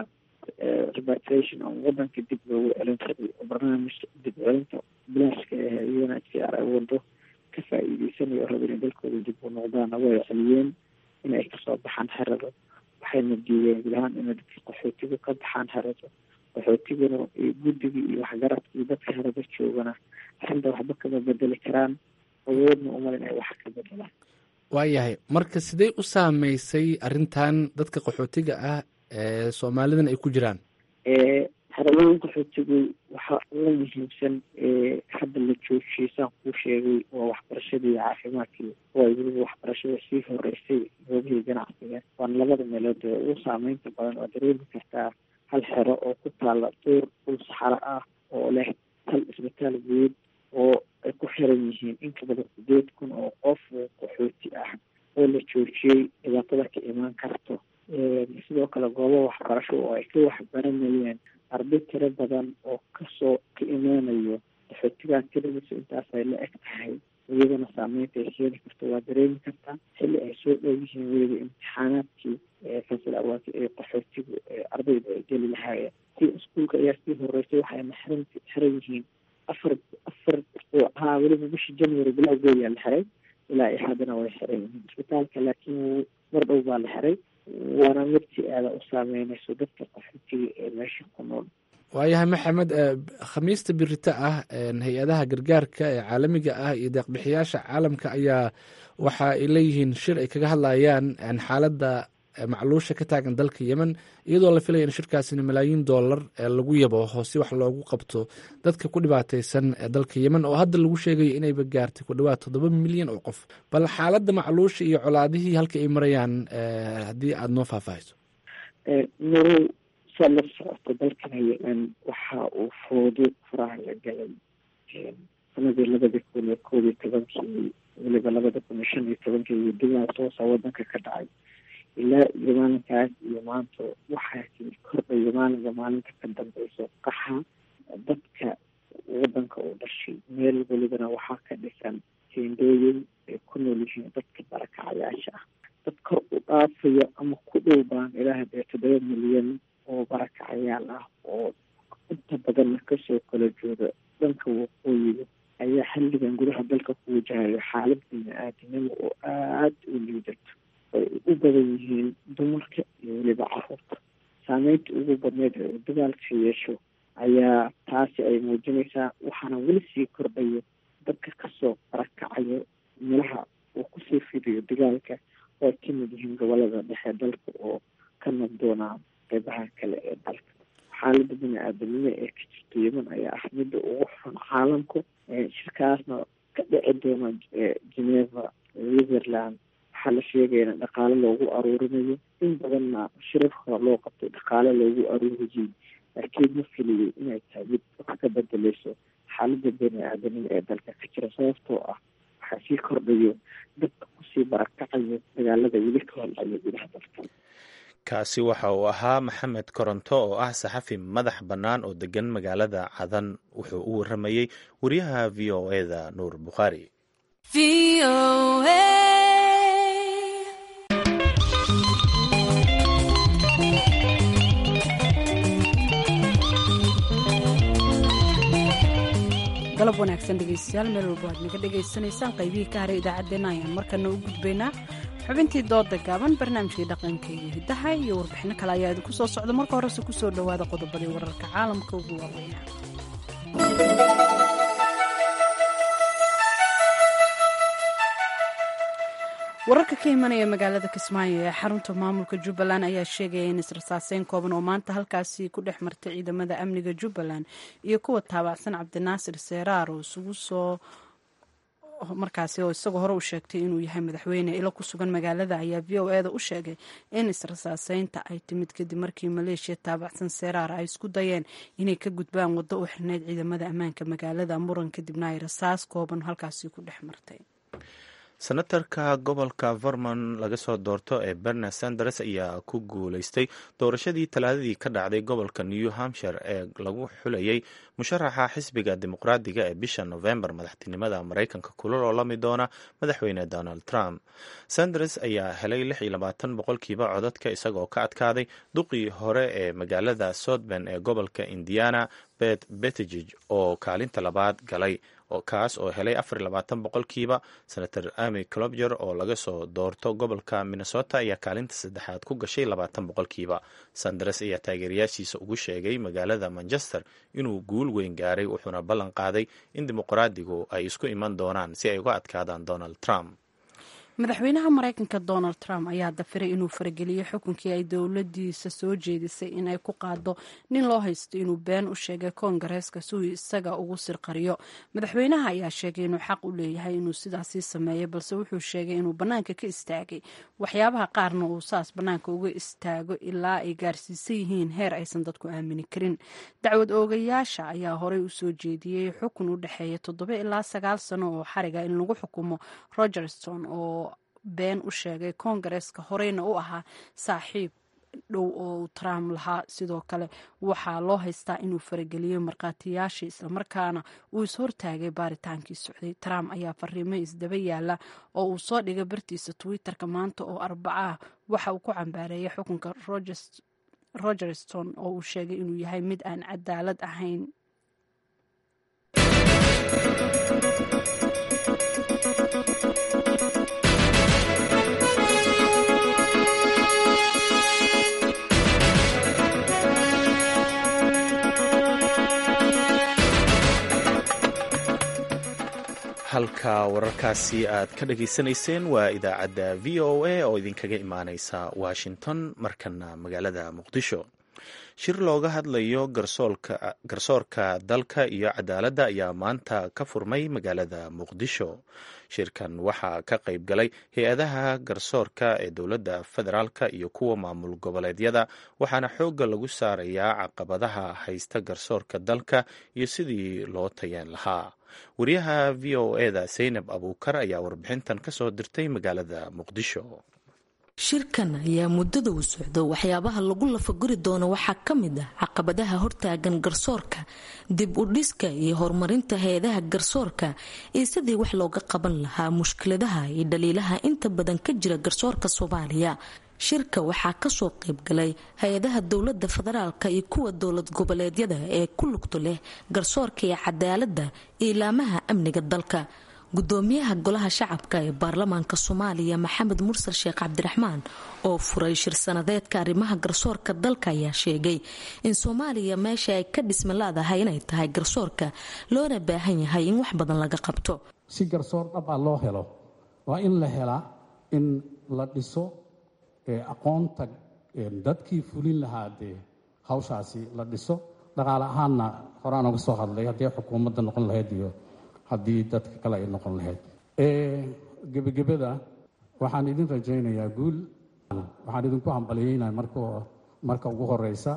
repatriation oo wadanka dib loogu celin rabay oo barnaamijka dib celinta bilaashka ah ee u n h c r ay wado ka faa-iideysanayo raba inay dalkooda dib u noqdaana way celiyeen inay kasoo baxaan xerada waxayna diideen gudahaan inay dadka qaxootiga ka baxaan xerada qaxootiguna iyo guddiga iyo waxgaradka iyo dadka xerada joogana arrinta waxba kama bedeli karaan awoodna umal inay wax ka bedelaan waayahay marka sidee u saameysay arrintan dadka qaxootiga ah ee soomaalidan ay ku jiraan xeralooyin qaxootigu waxaa uga muhiimsan hadda la joojiyey saan kuu sheegay waa waxbarashadii iyo caafimaadkii waa weliba waxbarashada sii horeysay goobihii ganacsiga waana labada meelood ee ugu saameynta badan oo dareemi kartaa hal xero oo ku taala duur dhul saxaro ah oo leh hal isbitaal guud oo ay ku xiran yihiin in ka badan sideed kun oo qof oo qaxooti ah oo la joojiyey dhibaatada ka imaan karto sidoo kale goobo waxbarasho oo ay ka waxbaranayeen arday tiro badan oo kasoo ka imaanayo qaxootigaa tiradiisu intaas ay la eg tahay iyadana saameynta ay keeni karto waa dareemi kartaa xilli ay soo dhow yihiin weliba imtixaanaadkii fasil awaati ee qaxootigu ardayda ay geli lahaayeen si iskuulka ayaa sii horeysay waxayna xiran xiran yihiin afar afar haa weliba bishii january bilowgeeyaa la xiray ilaa iyo haddana way xiran yihiin isbitaalka laakiin mar dhow baa la xiray waana mid si aada u saameynayso dadka qaxootiga ee meesha ku nool waayahay maxamed khamiista birita ah hay-adaha gargaarka ee caalamiga ah iyo deeqbixiyaasha caalamka ayaa waxa ay leeyihiin shir ay kaga hadlayaan xaaladda macluusha ka taagan dalka yemen iyadoo la filaya in shirkaasina malaayiin dollar lagu yabo hoose wax loogu qabto dadka ku dhibaateysan dalka yemen oo hadda lagu sheegayo inayba gaartay ku dhawaad toddoba milyan oo qof bal xaaladda macluusha iyo colaadihii halka ay marayaan haddii aada noo faahfaahayso marow saa la socoto dalkana yemen waxa uu foodo faraha la galay sanadii labada kun iyo koob iyo tobankii weliba labada kun iyo shan iyo tobankii iyo digaa toosa wadanka ka dhacay ilaa iyo maalinkaas iyo maanta waxaa kordhayo maalinka maalinta ka dambeyso qaxa dadka wadanka uu dhashay meel welibana waxaa ka dhisan teendooyin ay ku nool yihiin dadka barakacayaasha ah dad kor u dhaafayo ama ku dhow baan ilaaha dee toddoba milyan oo barakacayaal ah oo inta badanna kasoo kala jooda dhanka waqooyiga ayaa xilligan gudaha dalka ku wajahayo xaalad bini-aadinimo oo aada u liidato ay u badan yihiin dumarka iyo weliba caruurta saameynta ugu badneyd ee uu dagaalka yeesho ayaa taasi ay muujinaysaa waxaana weli sii kordhayo dadka kasoo barakacayo meelaha uu kusii fidayo dagaalka oo ay ka mid yihiin gobolada dhexe dalka oo ka nabdoonaa qeybaha kale ee dalka xaalada bini-aadanimo ee ka jirta yemen ayaa ah midda ugu xun caalamku shirkaasna ka dhici doona geneva switzerland waxaa la sheegaya in dhaqaale loogu aruurinayo in badanna shirar hore loo qabtay dhaqaale loogu aruuriyey laakiin ma filiyey inay tahay mid wax ka bedeleyso xaalada bini-aadanimo ee dalka ka jira sababtoo ah waxaa sii kordhayo dadka kusii barakacayo dagaalada weli ka holcayo gudaha dalka kaasi waxa uu ahaa maxamed koronto oo ah saxafi madax bannaan oo degan magaalada cadan wuxuu u waramayey wariyaha v o eda nuur bukhaari galab wanaagsan dhegeystayaal meel walba aad naga dhegaysanaysaan qaybihii ka haray idaacaddeenna ayaan markana u gudbaynaa xubintii dooda gaaban barnaamijkii dhaqanka iyo hiddaha iyo warbixino kale ayaa idinku soo socda marka horese kusoo dhowaada qodobadii wararka caalamka ugu waaweynaa wararka ka imanaya magaalada kismaayo ee xarunta maamulka jubbaland ayaa sheegaya in israsaaseyn kooban oo maanta halkaasi ku dhex martay ciidamada amniga jubbaland iyo kuwa taabacsan cabdinaasir seeraar oo isugu soo markaasi oo isagoo hore u sheegtay inuu yahay madaxweyne ilo ku sugan magaalada ayaa v o eda u sheegay in israsaaseynta ay timid kadib markii maleeshiya taabacsan seeraar ay isku dayeen inay ka gudbaan waddo u xirneyd ciidamada ammaanka magaalada muran kadibna ay rasaas kooban halkaasi ku dhex martay senatarka gobolka vermon laga soo doorto ee berner sanders ayaa ku guuleystay doorashadii talaadadii ka dhacday gobolka new hampshire ee lagu xulayay musharaxa xisbiga dimuqraadiga ee bisha novembar madaxtinimada maraykanka kula loolami doona madaxweyne donald trump sanders ayaa helay lix iyo labaatan boqolkiiba codadka isagoo ka adkaaday duqii hore ee magaalada southben ee gobolka indiana bet bettigeg oo kaalinta labaad galay kaas oo helay afar iyo labaatan boqolkiiba senator amy clobger oo laga soo doorto gobolka minnesota ayaa kaalinta saddexaad ku gashay labaatan boqolkiiba sanders ayaa taageerayaashiisa ugu sheegay magaalada manchester inuu guul weyn gaaray wuxuuna ballan qaaday in dimuqraadigu ay isku iman doonaan si ay uga adkaadaan donald trump madaxweynaha maraykanka donald trump ayaa dafiray inuu farageliyey xukunkii ay dowladiisa soo jeedisay inay ku qaado nin loo haysto inuu been u sheegay koongareeska si uu isaga ugu sirqariyo madaxweynaha ayaa sheegay inuu xaq u leeyahay inuu sidaasii sameeyo balse wuxuu sheegay inuu bannaanka ka istaagay waxyaabaha qaarna uu saas bannaanka uga istaago ilaa ay gaarsiisan yihiin heer aysan dadku aamini karin dacwad oogayaasha ayaa horey u soo jeediyey xukun u dhexeeya toddoba ilaa sagaal sano oo xariga in lagu xukumo rogerston oo been u sheegay koongareeska horeyna u ahaa saaxiib dhow oo trump lahaa sidoo kale waxaa loo haystaa inuu farageliyey markhaatiyaashii islamarkaana uu is-hortaagay baaritaankii socday trump ayaa fariimo isdaba yaala oo uu soo dhigay bartiisa twitter-ka maanta oo arbaca ah waxa uu ku cambaareeyay xukunka rogerston oo uu sheegay inuu yahay mid aan cadaalad ahayn halka wararkaasi aad ka dhageysanayseen waa idaacadda v o a oo idinkaga imaaneysa washington markana magaalada muqdisho shir looga hadlayo garsoorka dalka iyo cadaaladda ayaa maanta ka furmay magaalada muqdisho shirkan waxaa ka qayb galay hay-adaha garsoorka ee dowladda federaalka iyo kuwa maamul goboleedyada waxaana xoogga lagu saarayaa caqabadaha haysta garsoorka dalka iyo sidii loo tayeen lahaa wariyaha v o eda saynab abuukar ayaa warbixintan ka soo dirtay magaalada muqdisho shirkan ayaa muddada uu socdo waxyaabaha lagu lafaguri doono waxaa ka mid ah caqabadaha hortaagan garsoorka dib u dhiska iyo horumarinta hay-adaha garsoorka iyo sidii wax looga qaban lahaa mushkiladaha iyo dhaliilaha inta badan ka jira garsoorka soomaaliya shirka waxaa kasoo qaybgalay hay-adaha dowlada federaalka iyo kuwa dowlad goboleedyada ee ku lugto leh garsoorka iyo cadaaladda iyo ilaamaha amniga dalka gudoomiyaha golaha shacabka ee baarlamaanka soomaaliya maxamed mursal sheekh cabdiraxmaan oo furay shir sanadeedka arrimaha garsoorka dalka ayaa sheegay in soomaaliya meesha ay ka dhisma laadahay inay tahay garsoorka loona baahan yahay in wax badan laga qabto si garsoor dhabaa loo helo waa in la helaa in la dhiso aqoonta dadkii fulin lahaa dee hawshaasi la dhiso dhaqaale ahaanna horaan uga soo hadlay haddii xukuumadda noqon lahayd iyo haddii dadka kale ay noqon lahayd gebagabada waxaan idin rajaynayaa guul waxaan idinku hambalyeynaya marka ugu horeysa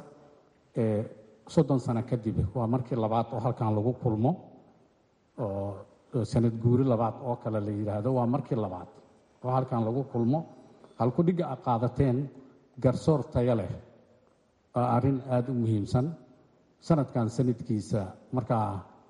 soddon sano kadib waa markii labaad oo halkan lagu kulmo oo sanad guuri labaad oo kale la yidhaahdo waa markii labaad oo halkan lagu kulmo halkudhigga a qaadateen garsoor tayo leh waa arrin aada u muhiimsan sanadkan sanadkiisa markaa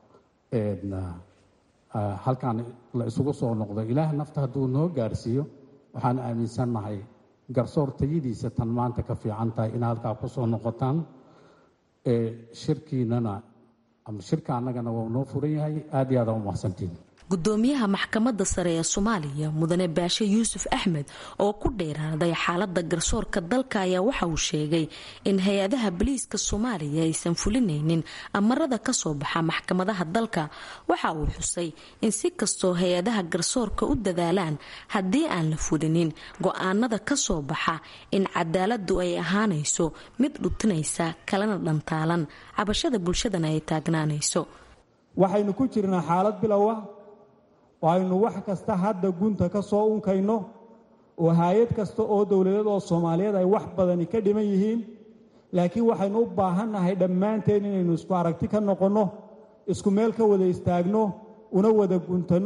halkan la isugu soo noqdo ilaah nafta hadduu noo gaarsiiyo waxaan aaminsannahay garsoor tayadiisa tan maanta ka fiican tahay in halkaa ku soo noqotaan shirkiinana ama shirka annagana waa noo furan yahay aad iyo aada u mahadsantiin gudoomiyaha maxkamadda sare ee soomaaliya mudane baashe yuusuf axmed oo ku dheeraaday xaalada garsoorka dalka ayaa waxa uu sheegay in hay-adaha boliiska soomaaliya aysan fulinaynin amarada kasoo baxa maxkamadaha dalka waxa uu xusay in si kastoo hay-adaha garsoorka u dadaalaan haddii aan la fulinin go-aanada kasoo baxa in cadaaladu ay ahaanayso mid dhutinaysa kalena dhantaalan cabashada bulshadana ay taagnaanayso waxaynu ku jirnaa xaalad bilowa aynu wax kasta hadda gunta ka soo unkayno oo hay-ad kasta oo dowladeed oo soomaaliyeed ay wax badani ka dhiman yihiin laakiin waxaynu u baahannahay dhammaanteen inaynu isku aragti ka noqonno isku meel ka wada istaagno una wada guntanno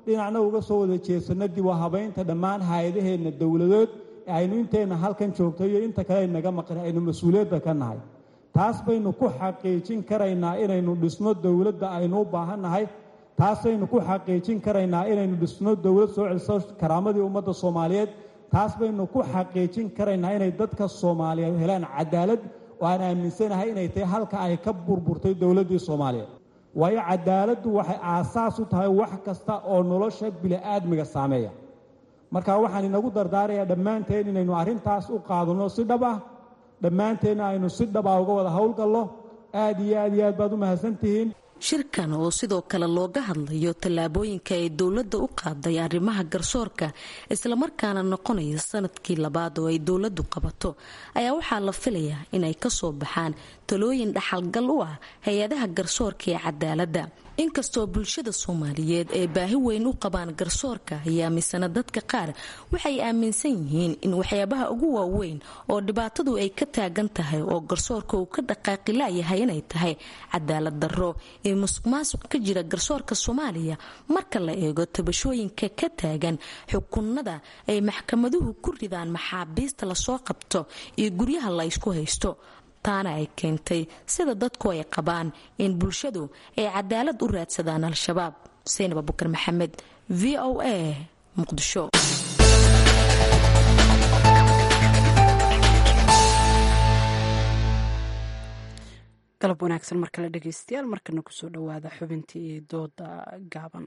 dhinacna uga soo wada jeesanno dib u habaynta dhammaan hay-adaheenna dowladood ee aynu inteenna halkan joogto iyo inta kale aynaga maqan aynu mas-uuliyadda ka nahay taas baynu ku xaqiijin karaynaa inaynu dhisno dowladda aynu u baahannahay taasaynu ku xaqiijin karaynaa inaynu dhisno dowlad soo celiso karaamadii ummadda soomaaliyeed taas baynu ku xaqiijin karaynaa inay dadka soomaaliyeed helaan cadaalad oo aan aaminsanahay inay tahay halka ay ka burburtay dowladdii soomaaliyeed waayo cadaaladdu waxay aasaas u tahay wax kasta oo nolosha bili-aadmiga saameeya marka waxaan inagu dardaarayaa dhammaanteen inaynu arrintaas u qaadano si dhab ah dhammaanteenna aynu si dhaba uga wada howlgallo aad iyo aad iyo aad baad u mahadsantihiin shirkan oo sidoo kale looga hadlayo tallaabooyinka ay dowladda u qaaday arrimaha garsoorka islamarkaana noqonaya sanadkii labaad oo ay dowladdu qabato ayaa waxaa la filayaa inay kasoo baxaan talooyin dhaxalgal u ah hay-adaha garsoorka ee cadaaladda inkastoo bulshada soomaaliyeed ay baahi weyn u qabaan garsoorka ayaa misana dadka qaar waxay aaminsan yihiin in waxyaabaha ugu waaweyn oo dhibaatadu ay ka taagan tahay oo garsoorka uu ka dhaqaaqi laayahay inay tahay cadaalad darro ee musuq maasuq ka jira garsoorka soomaaliya marka la eego tabashooyinka ka taagan xukunada ay maxkamaduhu ku ridaan maxaabiista lasoo qabto iyo guryaha la ysku haysto taana ay keentay sida dadku ay qabaan in bulshadu ay cadaalad u raadsadaan al-shabaab saynab abukar maxamed v o a muqdisho galab wanaagsan mar kale dhegeystayaal markana kusoo dhowaada xubintii dooda gaaban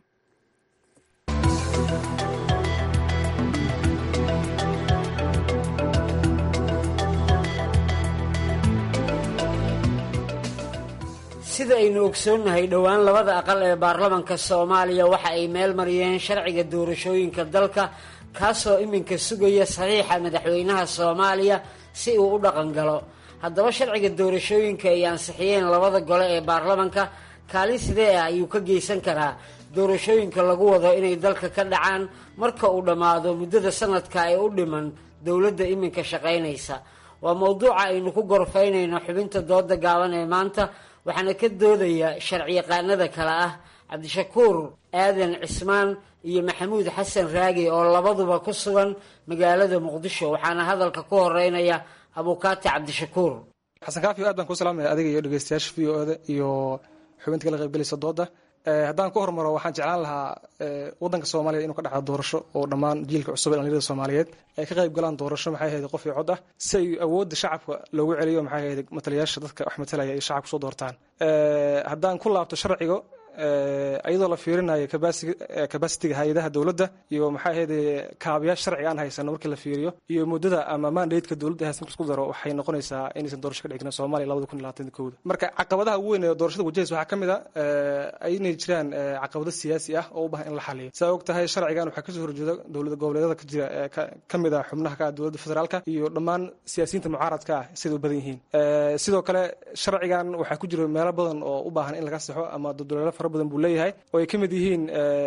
sida aynu ogsoonnahay dhowaan labada aqal ee baarlamanka soomaaliya waxa ay meel mariyeen sharciga doorashooyinka dalka kaasoo iminka sugaya saxiixa madaxweynaha soomaaliya si uu u dhaqan galo haddaba sharciga doorashooyinka ay ansixiyeen labada gole ee baarlamanka kaalin sidee ah ayuu ka geysan karaa doorashooyinka lagu wado inay dalka ka dhacaan marka uu dhammaado muddada sanadka ee u dhiman dowladda iminka shaqaynaysa waa mowduuca aynu ku gorfaynayno xubinta dooda gaaban ee maanta waxaana ka doodaya sharciyaqaanada kale ah cabdishakuur aadan cismaan iyo maxamuud xasan raagi oo labaduba ku sugan magaalada muqdisho waxaana hadalka ku horeynaya abukaati cabdishakuur xasan kaafi aad baan ku salaamaya adiga iyo dhegeystayaasha v o da iyo xubinta kala qaybgelaysa dooda haddaan ku hormaro waxaan jeclaan lahaa wadanka soomaaliya inuu ka dhacdo doorasho oo dhammaan jiilka cusub ee dhalinyarada soomaaliyeed ay ka qayb galaan doorasho maxay ahayd qof iyo cod ah si ay awoodda shacabka loogu celiyo maxay ahayd matalayaasha dadka wax matalaya ay shacabka soo doortaan haddaan ku laabto sharciga iyadoo la fiirinayo kabasitiga hay-adaha dowladda iyo maxay ahayd kaabayaasha sharciga aan haysano markii la fiiriyo iyo muddada ama mandateska dowladda haysan isku daro waxay noqonaysaa inaysan doorasho ka dhici karin soomaaliya labada kun iyo labaatan kowda marka caqabadaha ugu weyn ee doorashada wajahaysa waxaa ka mid a inay jiraan caqabado siyaasi ah oo u bahan in la xaliyo saa og tahay sharcigan waxaa kasoo horjeeda dowlada goboleedyada ka jira ka mid ah xubnaha ka ah dowladda federaalka iyo dhammaan siyaasiyiinta mucaaradka ah siday u badan yihiin sidoo kale sharcigan waxaa ku jira meelo badan oo u baahan in laga saxo ama dowlado fara badan buu leeyahay oo ay ka mid yihiin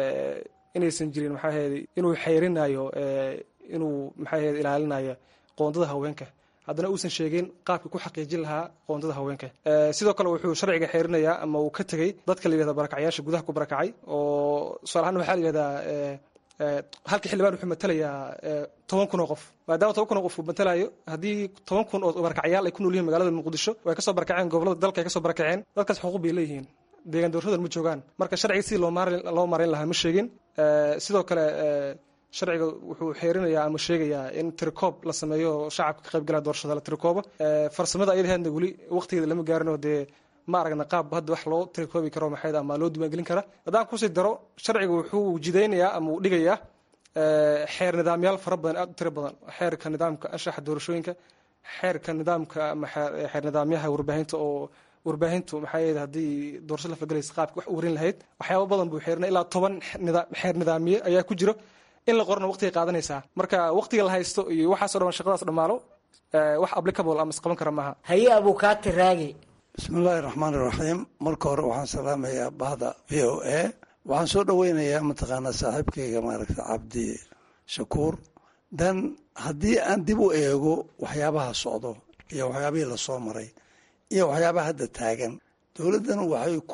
inaysan jirin maxaa ahayd inuu xeyrinayo inuu maxaa ahayd ilaalinayo qoondada haweenka haddana uusan sheegin qaabka ku xaqiijin lahaa qoondada haweenka sidoo kale wuxuu sharciga xeerinayaa ama uu ka tegey dadka la yihahda barakacyaasha gudaha ku barakacay oo tusaale ahaan waxaa la yihahdaa halka xildhibaan wuxuu matalayaa toban kun oo qof maadaama toban kun oo qof uu matalayo haddii toban kun oo barakacyaal ay ku nool yihiin magaalada muqdisho way kasoo barakaceen gobolada dalka ay kasoo barakaceen dadkaas xuquuq bay leeyihiin deegaan doorashadan ma joogaan marka sharciga sidii loo maarayn lahaa ma sheegin sidoo kale sharciga wuxuu xeerinayaa ama sheegayaa in tirikoob la sameeyo shacabka ka qaybgalaa doorashada la tirikoobo farsamada ayadaheedna weli waqtigeeda lama gaarinoo dee ma aragna qaab hadda wax loo tirikoobi karo maxayd ama loo diiwaangelin kara haddaan kusii daro sharciga wuxuu jidaynayaa ama uu dhigayaa xeer nidaamyaal fara badan aad u tiro badan xeerka nidaamka anshaxa doorashooyinka xeerka nidaamka ama xeer nidaamyaha warbaahinta oo warbaahintu maxaa yeed haddii doorasho la falgelaysa qaabka wax u warin lahayd waxyaaba badan buu xeerinay ilaa toban xeer nidaamiye ayaa ku jiro in la qorana waqtigay qaadanaysaa marka waqtiga la haysto iyo waxaasoo dhan shaqadaas dhammaalo wax applicable ama isqaban kara maaha haye abukaati raagi bismillaahi raxmaan iraxiim marka hore waxaan salaamayaa bahda v o a waxaan soo dhoweynayaa mataqaanaa saaxiibkayga maaragta cabdi shakuur dan haddii aan dib u eego waxyaabaha socdo iyo waxyaabihii lasoo maray iyo waxyaabaha hadda taagan dowladdan waxay ku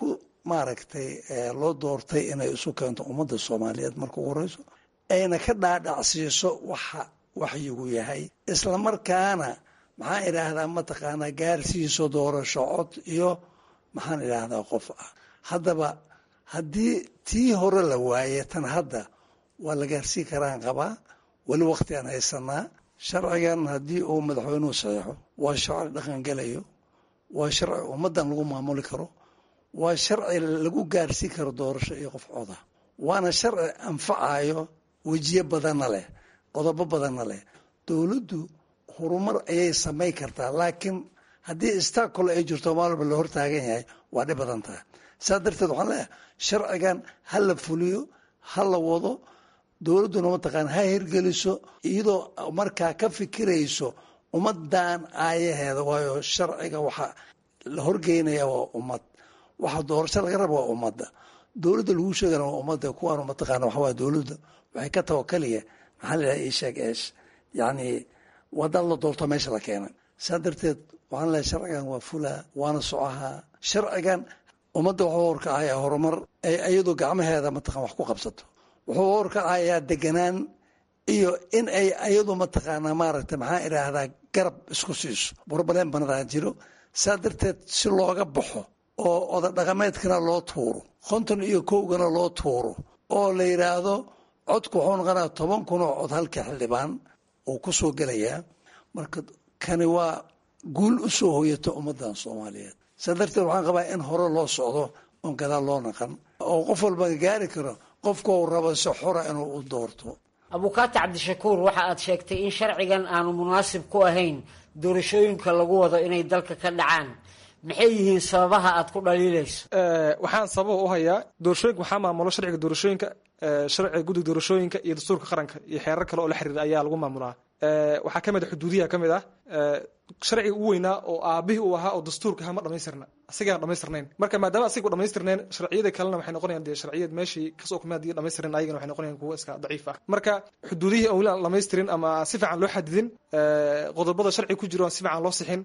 maaragtay loo doortay inay isu keento ummadda soomaaliyeed marka ugu horeyso ayna ka dhaadhacsiiso waxa waxyigu yahay islamarkaana maxaan idhaahdaa mataqaanaa gaarsiiso doorasho cod iyo maxaan idhaahdaa qof ah haddaba haddii tii hore la waaye tan hadda waa la gaarsiin karaan qabaa weli waqti aan haysanaa sharcigan haddii uu madaxweynuhu saxeixo waa sharci dhaqangelayo waa sharci ummaddan lagu maamuli karo waa sharci lagu gaarsiin karo doorasho iyo qof coda waana sharci anfacayo wejiye badanna leh qodobo badanna leh dowladdu horumar ayay samayn kartaa laakiin haddii istakol ay jirto maalba la hortaagan yahay waa dhib badan tahay saa darteed waxaan leeyahay sharcigan ha la fuliyo ha la wado dowladduna mataqaana ha hirgeliso iyadoo markaa ka fikirayso ummadan aayaheeda waayo sharciga waxa la horgeynaya waa ummad waxa doorasho laga raba waa ummadda dowladda lagu sheegana waa ummadda kuwaanu mataqaana waxa waa dowladda waxay ka tawakaliya maxaa la yidhaha isheeg eesh yacni wadaad la doorto meesha la keenay saa darteed waxaan leeyahay sharcigan waa fulaa waana socahaa sharcigan ummadda wuxuu horkacayaa horumar ay iyadoo gacmaheeda mataqana wax ku qabsato wuxuu horkacayaa deganaan iyo in ay iyadu mataqaanaa maaragtay maxaa idhaahdaa garab isku siiso burbaleen banadaa jiro saa darteed si looga baxo oo oda dhaqameedkana loo tuuro konton iyo kowgana loo tuuro oo la yidhaahdo codku wuxuu noqonaya toban kun oo cod halka xildhibaan uu ku soo gelayaa marka kani waa guul u soo hoyata ummaddan soomaaliyeed saa darteed waxaan qabaa in hore loo socdo oon gadaal loo naqan oo qof walba gaari karo qofkau rabo si xora inuu u doorto abukaati cabdishakuur waxa aad sheegtay in sharcigan aanu munaasib ku ahayn doorashooyinka lagu wado inay dalka ka dhacaan maxay yihiin sababaha aad ku dhaliilayso waxaan sababa u hayaa doorashooyinka waxaa maamulo sharciga doorashooyinka sharciga guddiga doorashooyinka iyo dastuurka qaranka iyo xeerar kale oo la xiriira ayaa lagu maamulaa waxaa ka mid a xuduudiyaha ka mid ah sharciga ugu weynaa oo aabihii uu ahaa oo dastuurka ahaa ma dhamaystirna asigaan dhamaystirnayn marka maadaama asiga u dhamaystirnayn sharciyada kalena waxay noqonayaan dee sharciyad meeshii kasoo kumay haddii dhamaystirnayn ayagana waxay noqonayaan kuwo iska daciif ah marka xuduudihii aan weli aan dhamaystirin ama si fiican loo xadidin qodobada sharciga ku jiro aan si fiican loo sixin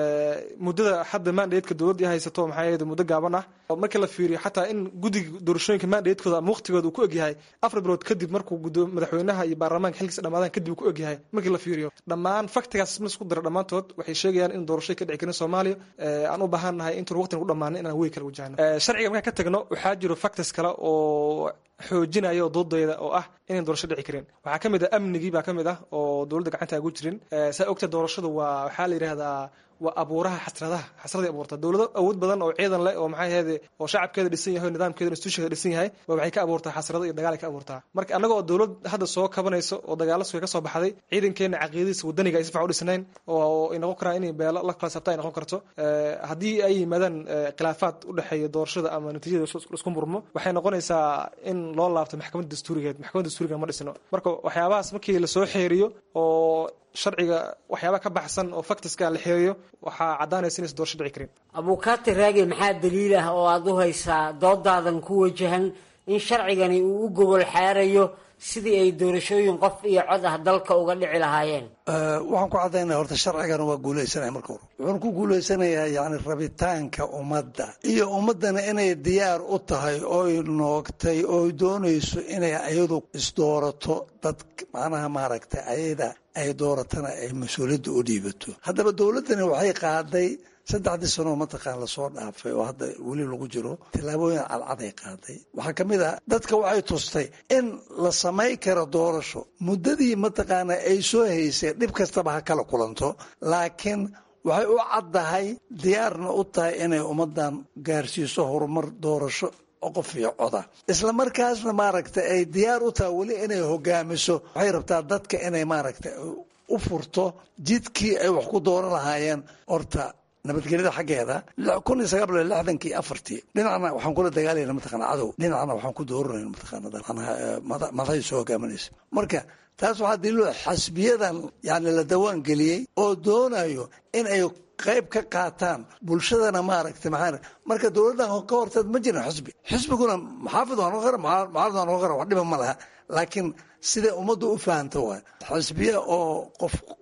muddada hadda mandateeka dowladda haysato maxaa yeede muddo gaaban ah marka la fiiriyo xataa in guddiga doorashooyinka mandatekooda ama waqtigooda uu ku egyahay afar bilood kadib markuu gudo madaxweynaha iyo baarlamaanka xilkiisa dhamaadaan kadib uu ku egyahay markii la fiiriyo dhammaan faktigaas ma isku dara dhammaantood waxay sheegayaan in doorasho ka dhici karin soomaaliya aan u baahan nahay intuun waqtigan ku dhammaanin inaan wey kala wajahno sharciga markaan ka tagno waxaa jiro factors kale oo xoojinaya oo doodayda oo ah inayn doorasho dhici karin waxaa ka mid ah amnigii baa ka mid ah oo dowladda gacanta ugu jirin saa ogta doorashadu waa waxaa la yidhahdaa waa abuuraha xasradaha xasraday abuurta dowlado awood badan oo ciidan leh oo maxay ahayde oo shacabkeeda dhisan yahay nidaamkeeda institutionkeeda dhisan yahay ba waxay ka abuurtaa xasrado iyo dagaal ay ka abuurtaa marka annaga oo dowlad hadda soo kabanayso oo dagaalo suga ka soo baxday ciidankeena caqiidadiisa wadaniga ay si fiican u dhisnayn oo ay noqon karaan inay beelo la kala sabta ay noqon karto haddii ay yimaadaan khilaafaad u dhexeeya doorashada ama natiijada isku murmo waxay noqonaysaa in loo laabto maxkamadda dastuurigeed maxkamadda dastuuriga ma dhisno marka waxyaabahaas markii lasoo xeeriyo oo sharciga waxyaaba ka baxsan oo factiska la xeeriyo waxaa caddaanaysa inaysan doorasho dhici karin abukaati raagi maxaa daliil ah oo aada u haysaa doodaadan ku wajahan in sharcigani uu u gogol xaarayo sidii ay doorashooyin qof iyo cod ah dalka uga dhici lahaayeen waxaan ku caddaynaya horta sharcigan waa guuleysanaya marka hore wuxuuna ku guuleysanayaa yani rabitaanka ummadda iyo ummaddana inay diyaar u tahay ooy noogtay ooy doonayso inay ayadu isdoorato dad macnaha maaragtay ayada ay dooratana ay mas-uuliyadda u dhiibato haddaba dowladdani waxay qaaday saddexdii sanoo mataqaan lasoo dhaafay oo hadda weli lagu jiro tillaabooyin cadcaday qaaday waxaa ka mid ah dadka waxay tustay in la samay karo doorasho muddadii mataqaana ay soo haysay dhib kastaba ha kala kulanto laakiin waxay u caddahay diyaarna u tahay inay ummaddan gaarsiiso horumar doorasho qof iyo coda isla markaasna maaragtay ay diyaar u tahay weli inay hogaamiso waxay rabtaa dadka inay maaragtay u furto jidkii ay wax ku dooran lahaayeen horta nabadgelyada xaggeeda kun iyo sagaal boqol lixdankii afartii dhinacna waxaan kula dagaalayna mataqana cadow dhinacna waxaan ku dooranayna mataqaana madaxay soo hogaaminaysa marka taas waxaa daliilo xasbiyadan yani la dawaan geliyey oo doonayo in ay qayb ka qaataan bulshadana maaragtay maxaa marka dowladdan ka horteed ma jirin xisbi xisbiguna maxaafid waa noqon kara mucaarad waa noqon kara wax dhiba ma laha laakiin siday ummaddu u fahamto waay xisbiya oo qof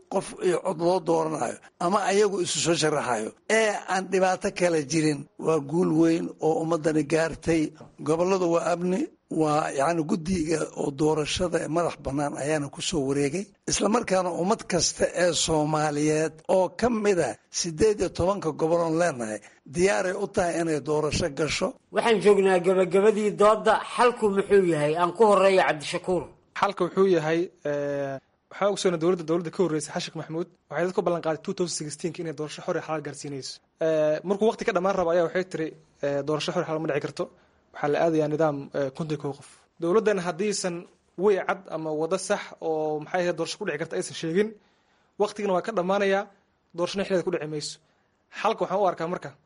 qof iyo cod loo dooranayo ama ayagu isu soo sharaxayo ee aan dhibaato kale jirin waa guul weyn oo ummadani gaartay gobolladu waa amni waa yacni guddiga oo doorashada ee madax bannaan ayaana ku soo wareegay islamarkaana ummad kasta ee soomaaliyeed oo ka mida siddeed iyo tobanka gobol oon leenahay diyaaray u tahay inay doorasho gasho waxaan joognaa gebagabadii doodda xalku muxuu yahay aan ku horeeyo cabdishakuur xalka wuxuu yahay waxaa ogsoona dowladda dowladda ka horreysay xashik maxamuud waxay dad ku ballan qaaday two thousand sixteenka inay doorasho xor iyo xalaal gaarsiinayso markuu waqti ka dhammaan rabo ayaa waxay tiri doorasho xor iyo xalaal ma dhici karto waxaa la aadayaa nidaam konton kow qof dowladdan haddiisan wey cad ama wado sax oo maxay ahayd doorasho ku dhici karta aysan sheegin waqtigana waa ka dhammaanayaa doorashona xilada ku dhici mayso xalka waxaan u arkaa marka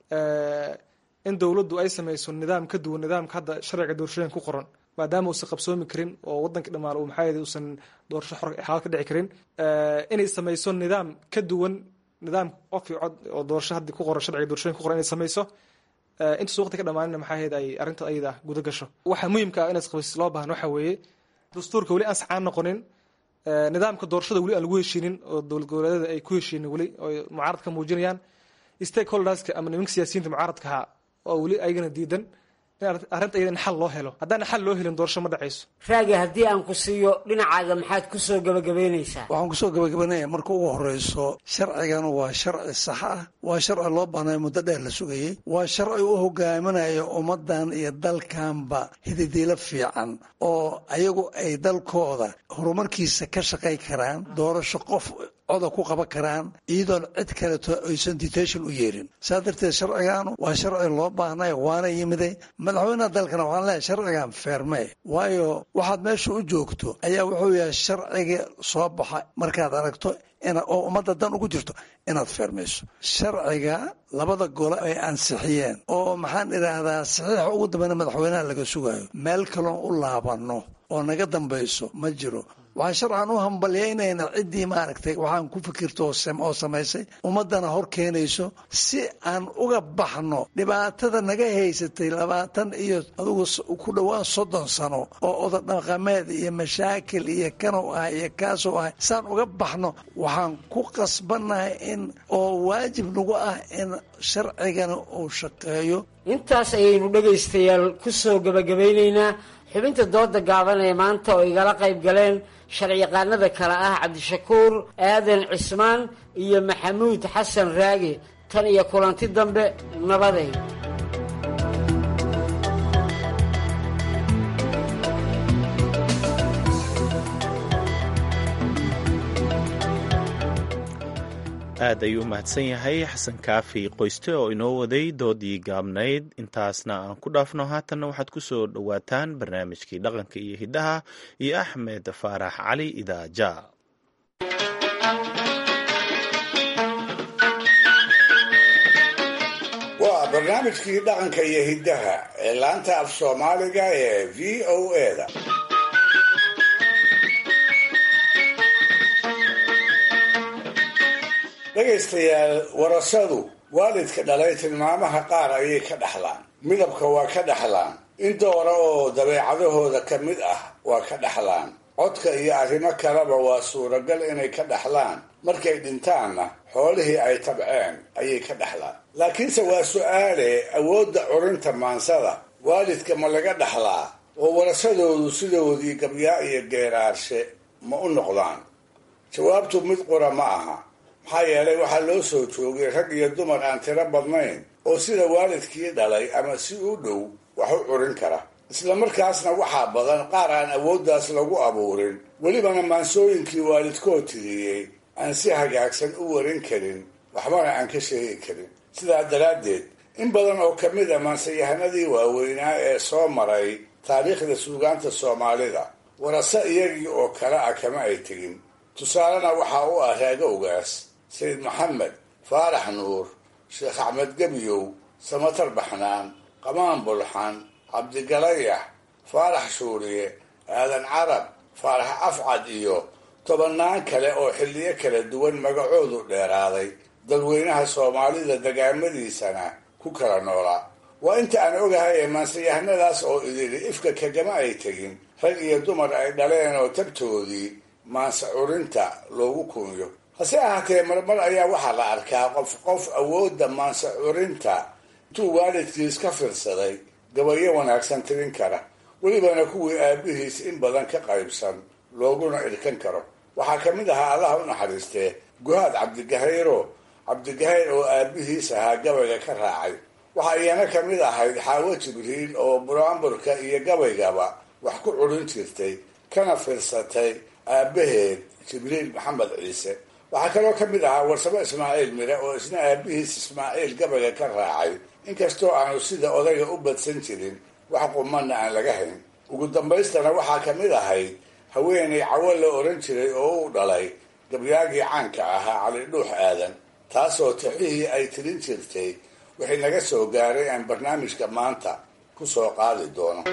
in dowladdu ay samayso nidaam ka duwan nidaamka hadda sharciga doorashooyinka ku qoran maadaama uusan qabsoomi karin oo wadanka dhammaan uu maxaa uusan doorasho xor xalaal ka dhici karin inay samayso nidaam ka duwan nidaam qof iyo cod oo doorasho hadda ku qoran sharciga doorashooyinka ku qoran inay samayso intaas waqti ka dhammaanina maxaa ahayd ay arrinta ayada ah guda gasho waxaa muhiimka ah inaad qabaysis loo baahan waxaa weeye dastuurka weli aan saxaan noqonin nidaamka doorashada weli aan lagu heshiinin oo dowlad goboleedyada ay ku heshiinin weli oo mucaarad ka muujinayaan stakeholderska ama nimanka siyaasiyiinta mucaaradka ahaa oo weli ayagana diidan arrinta iyada in xal loo helo haddaan xal loo helin doorasho ma dhacayso raagi haddii aan ku siiyo dhinacaaga maxaad ku soo gabagabaynaysaa waxaan kusoo gabagabanaya marka ugu horeyso sharcigan waa sharci sax ah waa sharci loo baanayo muddo dheer la sugayey waa sharci u hogaaminayo ummadan iyo dalkanba hididiilo fiican oo ayagu ay dalkooda horumarkiisa ka shaqay karaan doorasho qof coda ku qaban karaan iyadoon cid kaleto aysan detation u yeerin saa darteed sharcigaanu waa sharci loo baahnay waana yimiday madaxweynaha dalkana waxaan leeyahay sharcigan feermee waayo waxaad meesha u joogto ayaa wuxuu yahay sharciga soo baxa markaad aragto oo ummadda dan ugu jirto inaad feermayso sharciga labada gole ay ansixiyeen oo maxaan idhaahdaa saxiixa ugu dambeyna madaxweynaha laga sugayo meel kaloon u laabanno oo naga dambayso ma jiro waxaan sharcan u hambalyaynayna ciddii maaragtay waxaan ku fikirto oo samaysay ummaddana hor keenayso si aan uga baxno dhibaatada naga haysatay labaatan iyo adugu ku dhowaan soddon sano oo odadhaqameed iyo mashaakil iyo kanow ah iyo kaasoo ah saan uga baxno waxaan ku qasbannahay in oo waajib nagu ah in sharcigana uu shaqeeyo intaas ayaynu dhegaystayaal ku soo gabagabaynaynaa xubinta dooda gaaban ee maanta oo igala qayb galeen sharciyaqaanada kale ah cabdishakuur aadan cismaan iyo maxamuud xasan raage tan iyo kulanti dambe nabaday aad ayuu u mahadsan yahay xasan kaafi qoyste oo inoo waday doodii gaabnayd intaasna aan ku dhaafno haatanna waxaad ku soo dhowaataan barnaamijkii dhaqanka iyo hiddaha iyo axmed faarax cali idaaja waa barnaamijkii dhaqanka iyo hiddaha ee laanta af soomaaliga ee v o eda dhegaystayaal warasadu waalidka dhalay tilmaamaha qaar ayay ka dhaxlaan midabka waa ka dhaxlaan in doora oo dabeecadahooda ka mid ah waa ka dhaxlaan codka iyo arrimo kaleba waa suuragal inay ka dhaxlaan markay dhintaanna xoolihii ay tabceen ayay ka dhaxlaan laakiinse waa su-aale awoodda curinta maansada waalidka ma laga dhaxlaa oo warasadoodu sidoodii gabyaa iyo geeraarshe ma u noqdaan jawaabtu mid qura ma aha maxaa yeelay waxaa loo soo joogay rag iyo dumar aan tiro badnayn oo sida waalidkii dhalay ama si u dhow wax u curin kara isla markaasna waxaa badan qaar aan awooddaas lagu abuurin welibana maansooyinkii waalidkood tiriyey aan si hagaagsan u warin karin waxbana aan ka sheegi karin sidaa daraaddeed in badan oo ka mid a maansayahanadii waaweynaa ee soo maray taariikhda suugaanta soomaalida warase iyagii oo kale ah kama ay tegin tusaalena waxaa u ah raago ogaas sayid maxamed faarax nuur sheekh axmed gebyow samatar baxnaan qamaan bulxan cabdigalayax faarax shuuriye aadan carab faarax afcad iyo tobannaan kale oo xilliyo kala duwan magacoodu dheeraaday dadweynaha soomaalida degaamadiisana ku kala noolaa waa inta aan ogahay ee maansayahanadaas oo idili ifka kagama ay tegin rag iyo dumar ay dhaleen oo tabtoodii maanse curinta loogu kunyo hase ahaatee marmar ayaa waxaa la arkaa qof qof awoodda maanse curinta intuu waalidkiis ka fiirsaday gabayo wanaagsan tirin kara welibana kuwii aabihiis in badan ka qaybsan looguna irkan karo waxaa ka mid ahaa allaha u naxariistee guhaad cabdigahayro cabdigahayr oo aabihiis ahaa gabayga ka raacay waxaa iyana ka mid ahayd xaawo jibriil oo buraamburka iyo gabaygaba wax ku curin jirtay kana fiirsatay aabaheed jibriil maxamed ciise waxaa kaloo ka mid ahaa warsamo ismaaciil mire oo isna aabihiis ismaaciil gabayga ka raacay inkastoo aanu sida odayga u badsan jirin wax qumanna aan laga hayn ugu dambaystana waxaa ka mid ahayd haweenay cawo la oran jiray oo uu dhalay gabyaagii caanka ahaa cali dhuux aadan taasoo tixihii ay tirin jirtay wixii naga soo gaaray aan barnaamijka maanta ku soo qaadi doono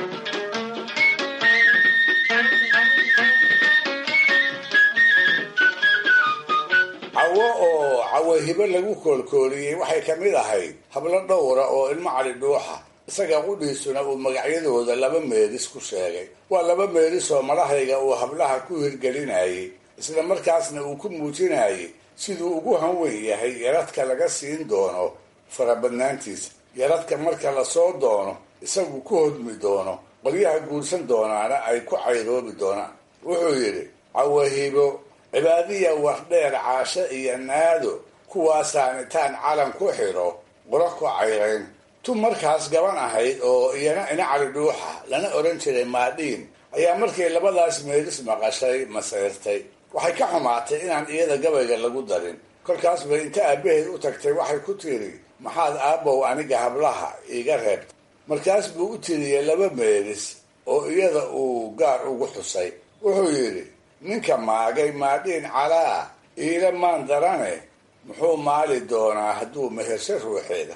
cawo oo cawahibo lagu koolkooliyey waxay ka mid ahayd hablo dhowra oo ilmo cali dhuuxa isaga qudhiisuna uu magacyadooda laba meelis ku sheegay waa laba meelis oo madahayga uu hablaha ku hirgelinayay isla markaasna uu ku muujinayay siduu ugu hanweyn yahay yaradka laga siin doono farabadnaantiisa yaradka marka lasoo doono isagu ku hodmi doono qolyaha guursan doonaana ay ku cayroobi doonaan wuxuu yidhi cawahibo cibaadiya wardheer caasho iyo naado kuwaasaan intaan calan ku xidho qura ku cayrayn tu markaas gaban ahayd oo iyana ina cali dhuuxa lana oran jiray maadhiin ayaa markay labadaas meelis maqashay maseyrtay waxay ka xumaatay inaan iyada gabayga lagu darin kolkaas bay inta aabaheed u tagtay waxay ku tiri maxaad aabbow aniga hablaha iiga reebta markaas buu u tiriyey laba meelis oo iyada uu gaar ugu xusay wuxuu yidhi ninka maagay maadhiin calaa iila maan darane muxuu maali doonaa hadduu mehersho ruuxeeda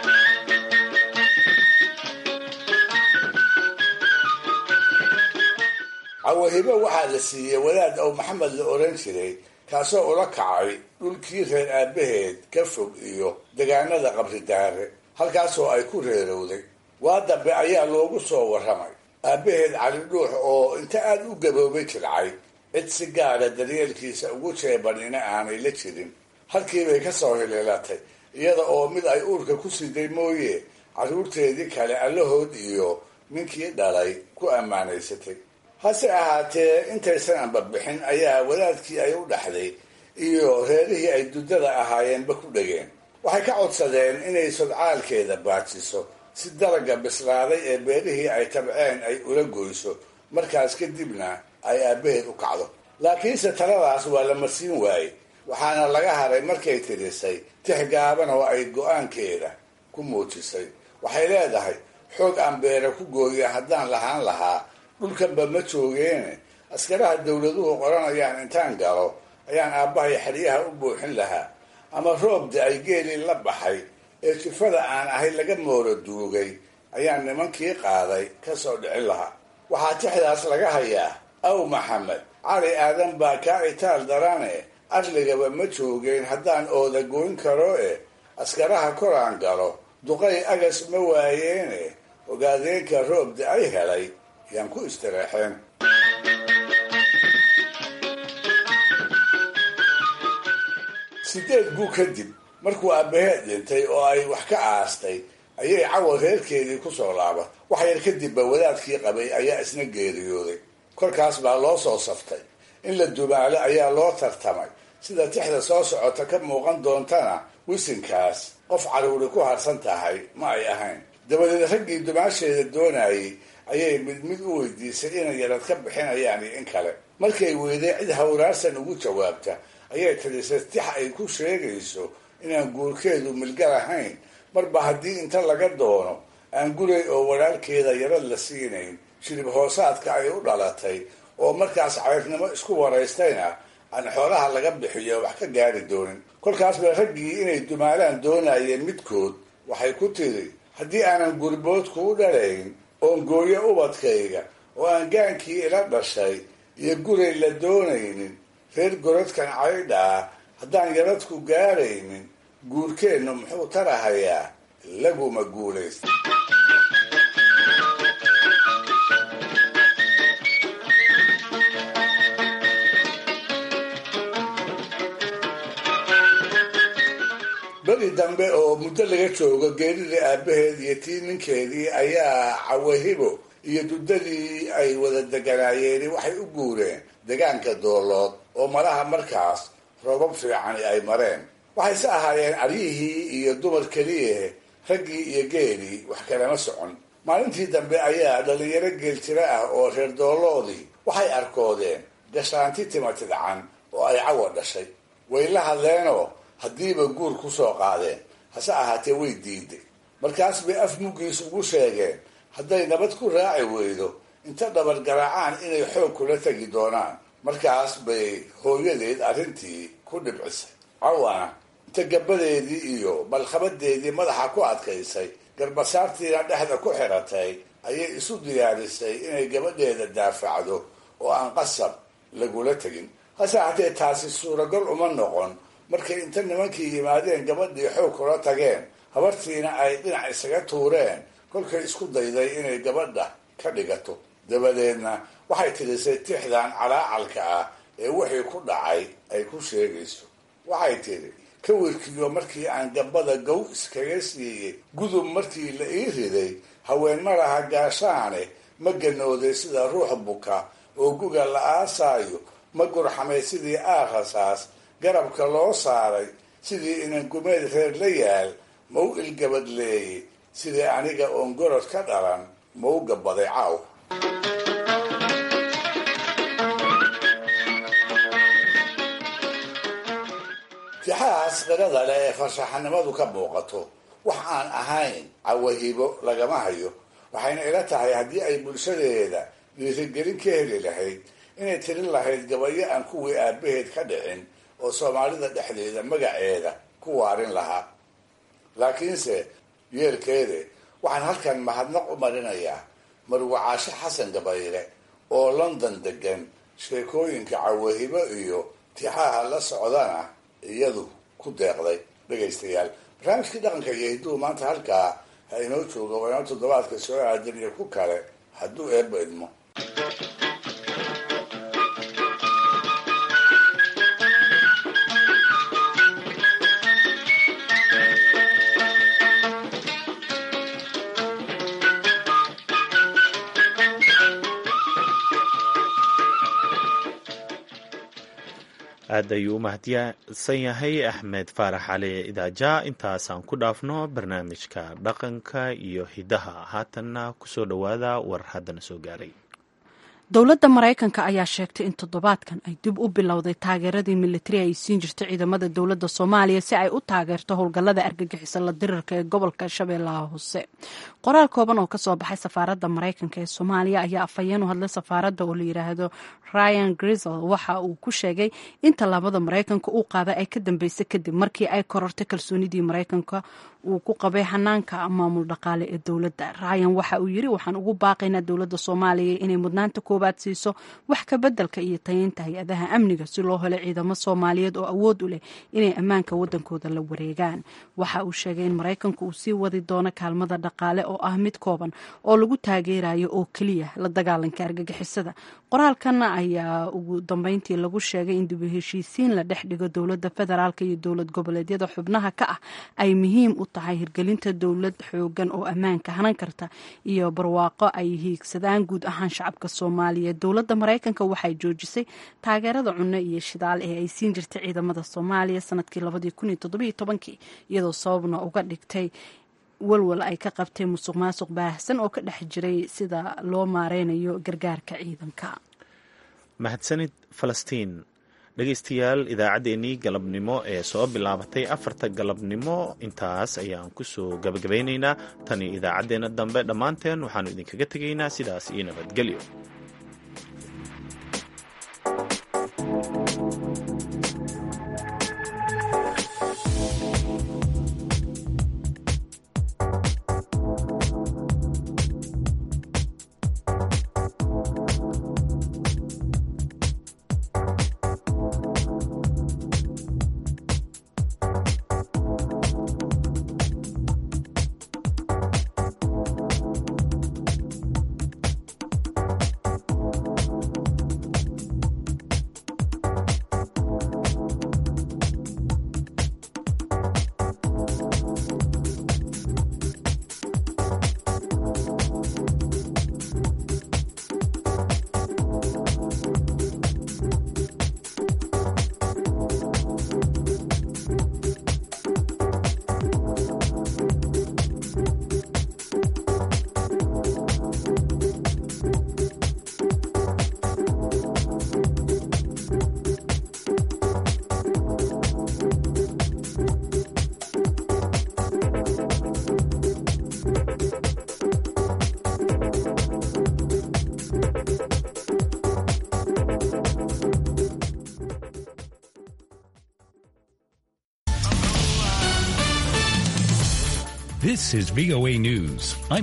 cawahibo waxaa la siiyey wadaad ow maxamed la oran jiray kaasoo ula kacay dhulkii reer aabaheed ka fog iyo degaanada qabridaare halkaasoo ay ku reerowday waa dambe ayaa loogu soo warramay aabaheed cali dhuux oo inta aada u gaboobay jircay cid si gaara daryeelkiisa ugu jeebanina aanay la jirin halkiibay ka soo hiliilatay iyada oo mid ay uurka ku siday mooye carruurteedii kale allahood iyo ninkii dhalay ku ammaanaysatay hase ahaatee intaysan anbabixin ayaa wadaadkii ay u dhaxday iyo reerihii ay duddada ahaayeenba ku dhegeen waxay ka codsadeen inay sodcaalkeeda baajiso si dalaga bislaaday ee beerihii ay tabceen ay ula goyso markaas kadibna ay aabaheed u kacdo laakiinse taladaas waa la marsiin waayey waxaana laga haray markay tirisay tix gaaban oo ay go-aankeeda ku muujisay waxay leedahay xoog aan beera ku gooya haddaan lahaan lahaa dhulkanba ma joogeene askaraha dowladuhu qoranayaan intaan galo ayaan aabbahay xeryaha u buuxin lahaa ama roobda ay geelii la baxay ee jifada aan ahay laga mooro duugay ayaan nimankii qaaday ka soo dhicin lahaa waxaa tixdaas laga hayaa aw maxamed cali aadan baa kaa itaal darane arligaba ma joogeen haddaan ooda goyn karo e askaraha koraan galo duqay agas ma waayeene ogaadeenka roobda ay helay yaan ku istireexeen sideed guu kadib markuu aabaheed dhintay oo ay wax ka aastay ayay cawa reerkeedii kusoo laabatay wax yar kadibba wadaadkii qabay ayaa isna geeriyooday kolkaas baa loo soo saftay in la dumaalo ayaa loo tartamay sida tixda soo socota ka muuqan doontana wisinkaas qof caruuri ku harsan tahay ma ay ahayn dabadeed raggii dumaasheeda doonayay ayay mid mid u weydiisay inay yarad ka bixinayaan iyo in kale markay weyday cid hawraarsan ugu jawaabta ayay tirisay tix ay ku sheegayso inaan guurkeedu milgal ahayn marba haddii inta laga doono aan guray oo walaalkeeda yarad la siinayn shirib hoosaadka ay u dhalatay oo markaas cayrnimo isku waraystayna aan xoolaha laga bixiyo wax ka gaari doonin kolkaas ba raggii inay dumaalaan doonayeen midkood waxay ku tiri haddii aanan gurboodku u dhalayn oon gooyo ubadkayga oo aan gaankii ila dhashay iyo guray la doonaynin reer goradkan caydha ah haddaan yaradku gaaraynin guurkeennu muxuu tarahayaa laguma guulaysta waagii dambe oo muddo laga joogo geeridii aabaheed iyo tii ninkeedii ayaa cawahibo iyo duddadii ay wada deganaayeen waxay u guureen degaanka doolood oo malaha markaas roobab fiicani ay mareen waxayse ahaayeen aryihii iyo dumar keliyahe raggii iyo geelii wax kalama socon maalintii dambe ayaa dhalinyaro geeljiro ah oo reer dooloodii waxay arkoodeen gashaanti timatidcan oo ay cawa dhashay way la hadleenoo haddiiba guur ku soo qaadeen hase ahaatee way diiday markaas bay af muggiis ugu sheegeen hadday nabad ku raaci weydo inta dhabar garaacaan inay xoog kula tegi doonaan markaas bay hooyadeed arrintii ku dhibcisay cawana inta gabadeedii iyo malkhabadeedii madaxa ku adkaysay garbasaartiina dhexda ku xiratay ayay isu diyaarisay inay gabadheeda daafacdo oo aan qasab lagula tegin hase ahaatee taasi suuragal uma noqon markay inta nimankii yimaadeen gabadhii xoog kula tageen habartiina ay dhinac isaga tuureen kolkay isku dayday inay gabadha ka dhigato dabadeedna waxay tirisay tixdan calaacalka ah ee wixii ku dhacay ay ku sheegayso waxay tidhi ka wirkiyo markii aan gabada gow iskaga siiyey gudub markii la ii riday haween malaha gaashaane ma ganooday sida ruux buka oo guga la aasaayo ma gurxamay sidii aakhasaas garabka loo saaray sidii inan gumeed reer la yaal ma u ilgabadleeyey sidii aniga oon gorod ka dhalan ma u gabaday caaw tixahaas qirada leh ee farshaxanimadu ka muuqato wax aan ahayn cawahibo lagama hayo waxayna ila tahay haddii ay bulshadeeda dhiirigelin ka heli lahayd inay tirin lahayd gabayo aan kuwii aabaheed ka dhicin oo soomaalida dhexdeeda magaceeda ku waarin lahaa laakiinse yeelkeede waxaan halkan mahadnaq u marinayaa marwacaasho xasan gabayle oo london degan sheekooyinka cawahibo iyo tixaha la socdana iyadu ku deeqday dhegaystayaal barnaamijkii dhaqanka iyo hidduu maanta halkaa ha inoo joogo waa inoo toddobaadka soo aadan iyo ku kale hadduu eebba idmo aad ayuu u mahadsan yahay axmed faarax cali idaaja intaasaan ku dhaafno barnaamijka dhaqanka iyo hidaha haatanna kusoo dhowaada war haddana soo gaaray dowladda maraykanka ayaa sheegtay in toddobaadkan ay dib u bilowday taageeradii militari ay siin jirtay ciidamada dowladda soomaaliya si ay u taageerto howlgallada argagixisa la dirirka ee gobolka shabeellaha hoose qoraal kooban oo kasoo baxay safaaradda maraykanka ee soomaaliya ayaa afhayeen u hadlay safaaradda oo la yidhaahdo ryan grisel waxa uu ku sheegay in tallaabada maraykanka uu qaaday ay ka dambeysay kadib markii ay korortay kalsoonidii maraykanka uu ku qabay xanaanka maamul dhaqaale ee dowladda ryan waxa uu yiri waxaan ugu baaqaynaa dowladda soomaaliya inay mudnaanta koowaad siiso wax ka bedelka iyo tayeynta hay-adaha amniga si loo helo ciidamo soomaaliyeed oo awood u leh inay ammaanka wadankooda la wareegaan waxa uu sheegay in maraykanku uu sii wadi doono kaalmada dhaqaale oo ah mid kooban oo lagu taageerayo oo keliya la dagaalanka argagixisada qoraalkana ayaa ugu dambeyntii lagu sheegay in dibu heshiisiin la dhex dhigo dowladda federaalk iyo dowlad goboleedyada xubnaha ka ah ay muhiim u tahay hirgelinta dowlad xoogan oo ammaanka hanan karta iyo barwaaqo ay hiigsadaan guud ahaan shacabka soomaaliyeed dowladda maraykanka waxay joojisay taageerada cunno iyo shidaal ee ay siin jirtay ciidamada soomaaliya sanadkii labadii iyadoo sababna uga dhigtay walwal ay ka qabtay musuq maasuq baahsan oo ka dhex jiray sida loo maareynayo gargaarka ciidanka mahadsanid falastiin dhegaystayaal idaacaddeenii galabnimo ee soo bilaabatay afarta galabnimo intaas ayaan kusoo gabagabaynaynaa tani idaacaddeenna dambe dhammaanteen waxaannu idinkaga tegaynaa sidaas iyo nabadgelyo This is VOA News. I'm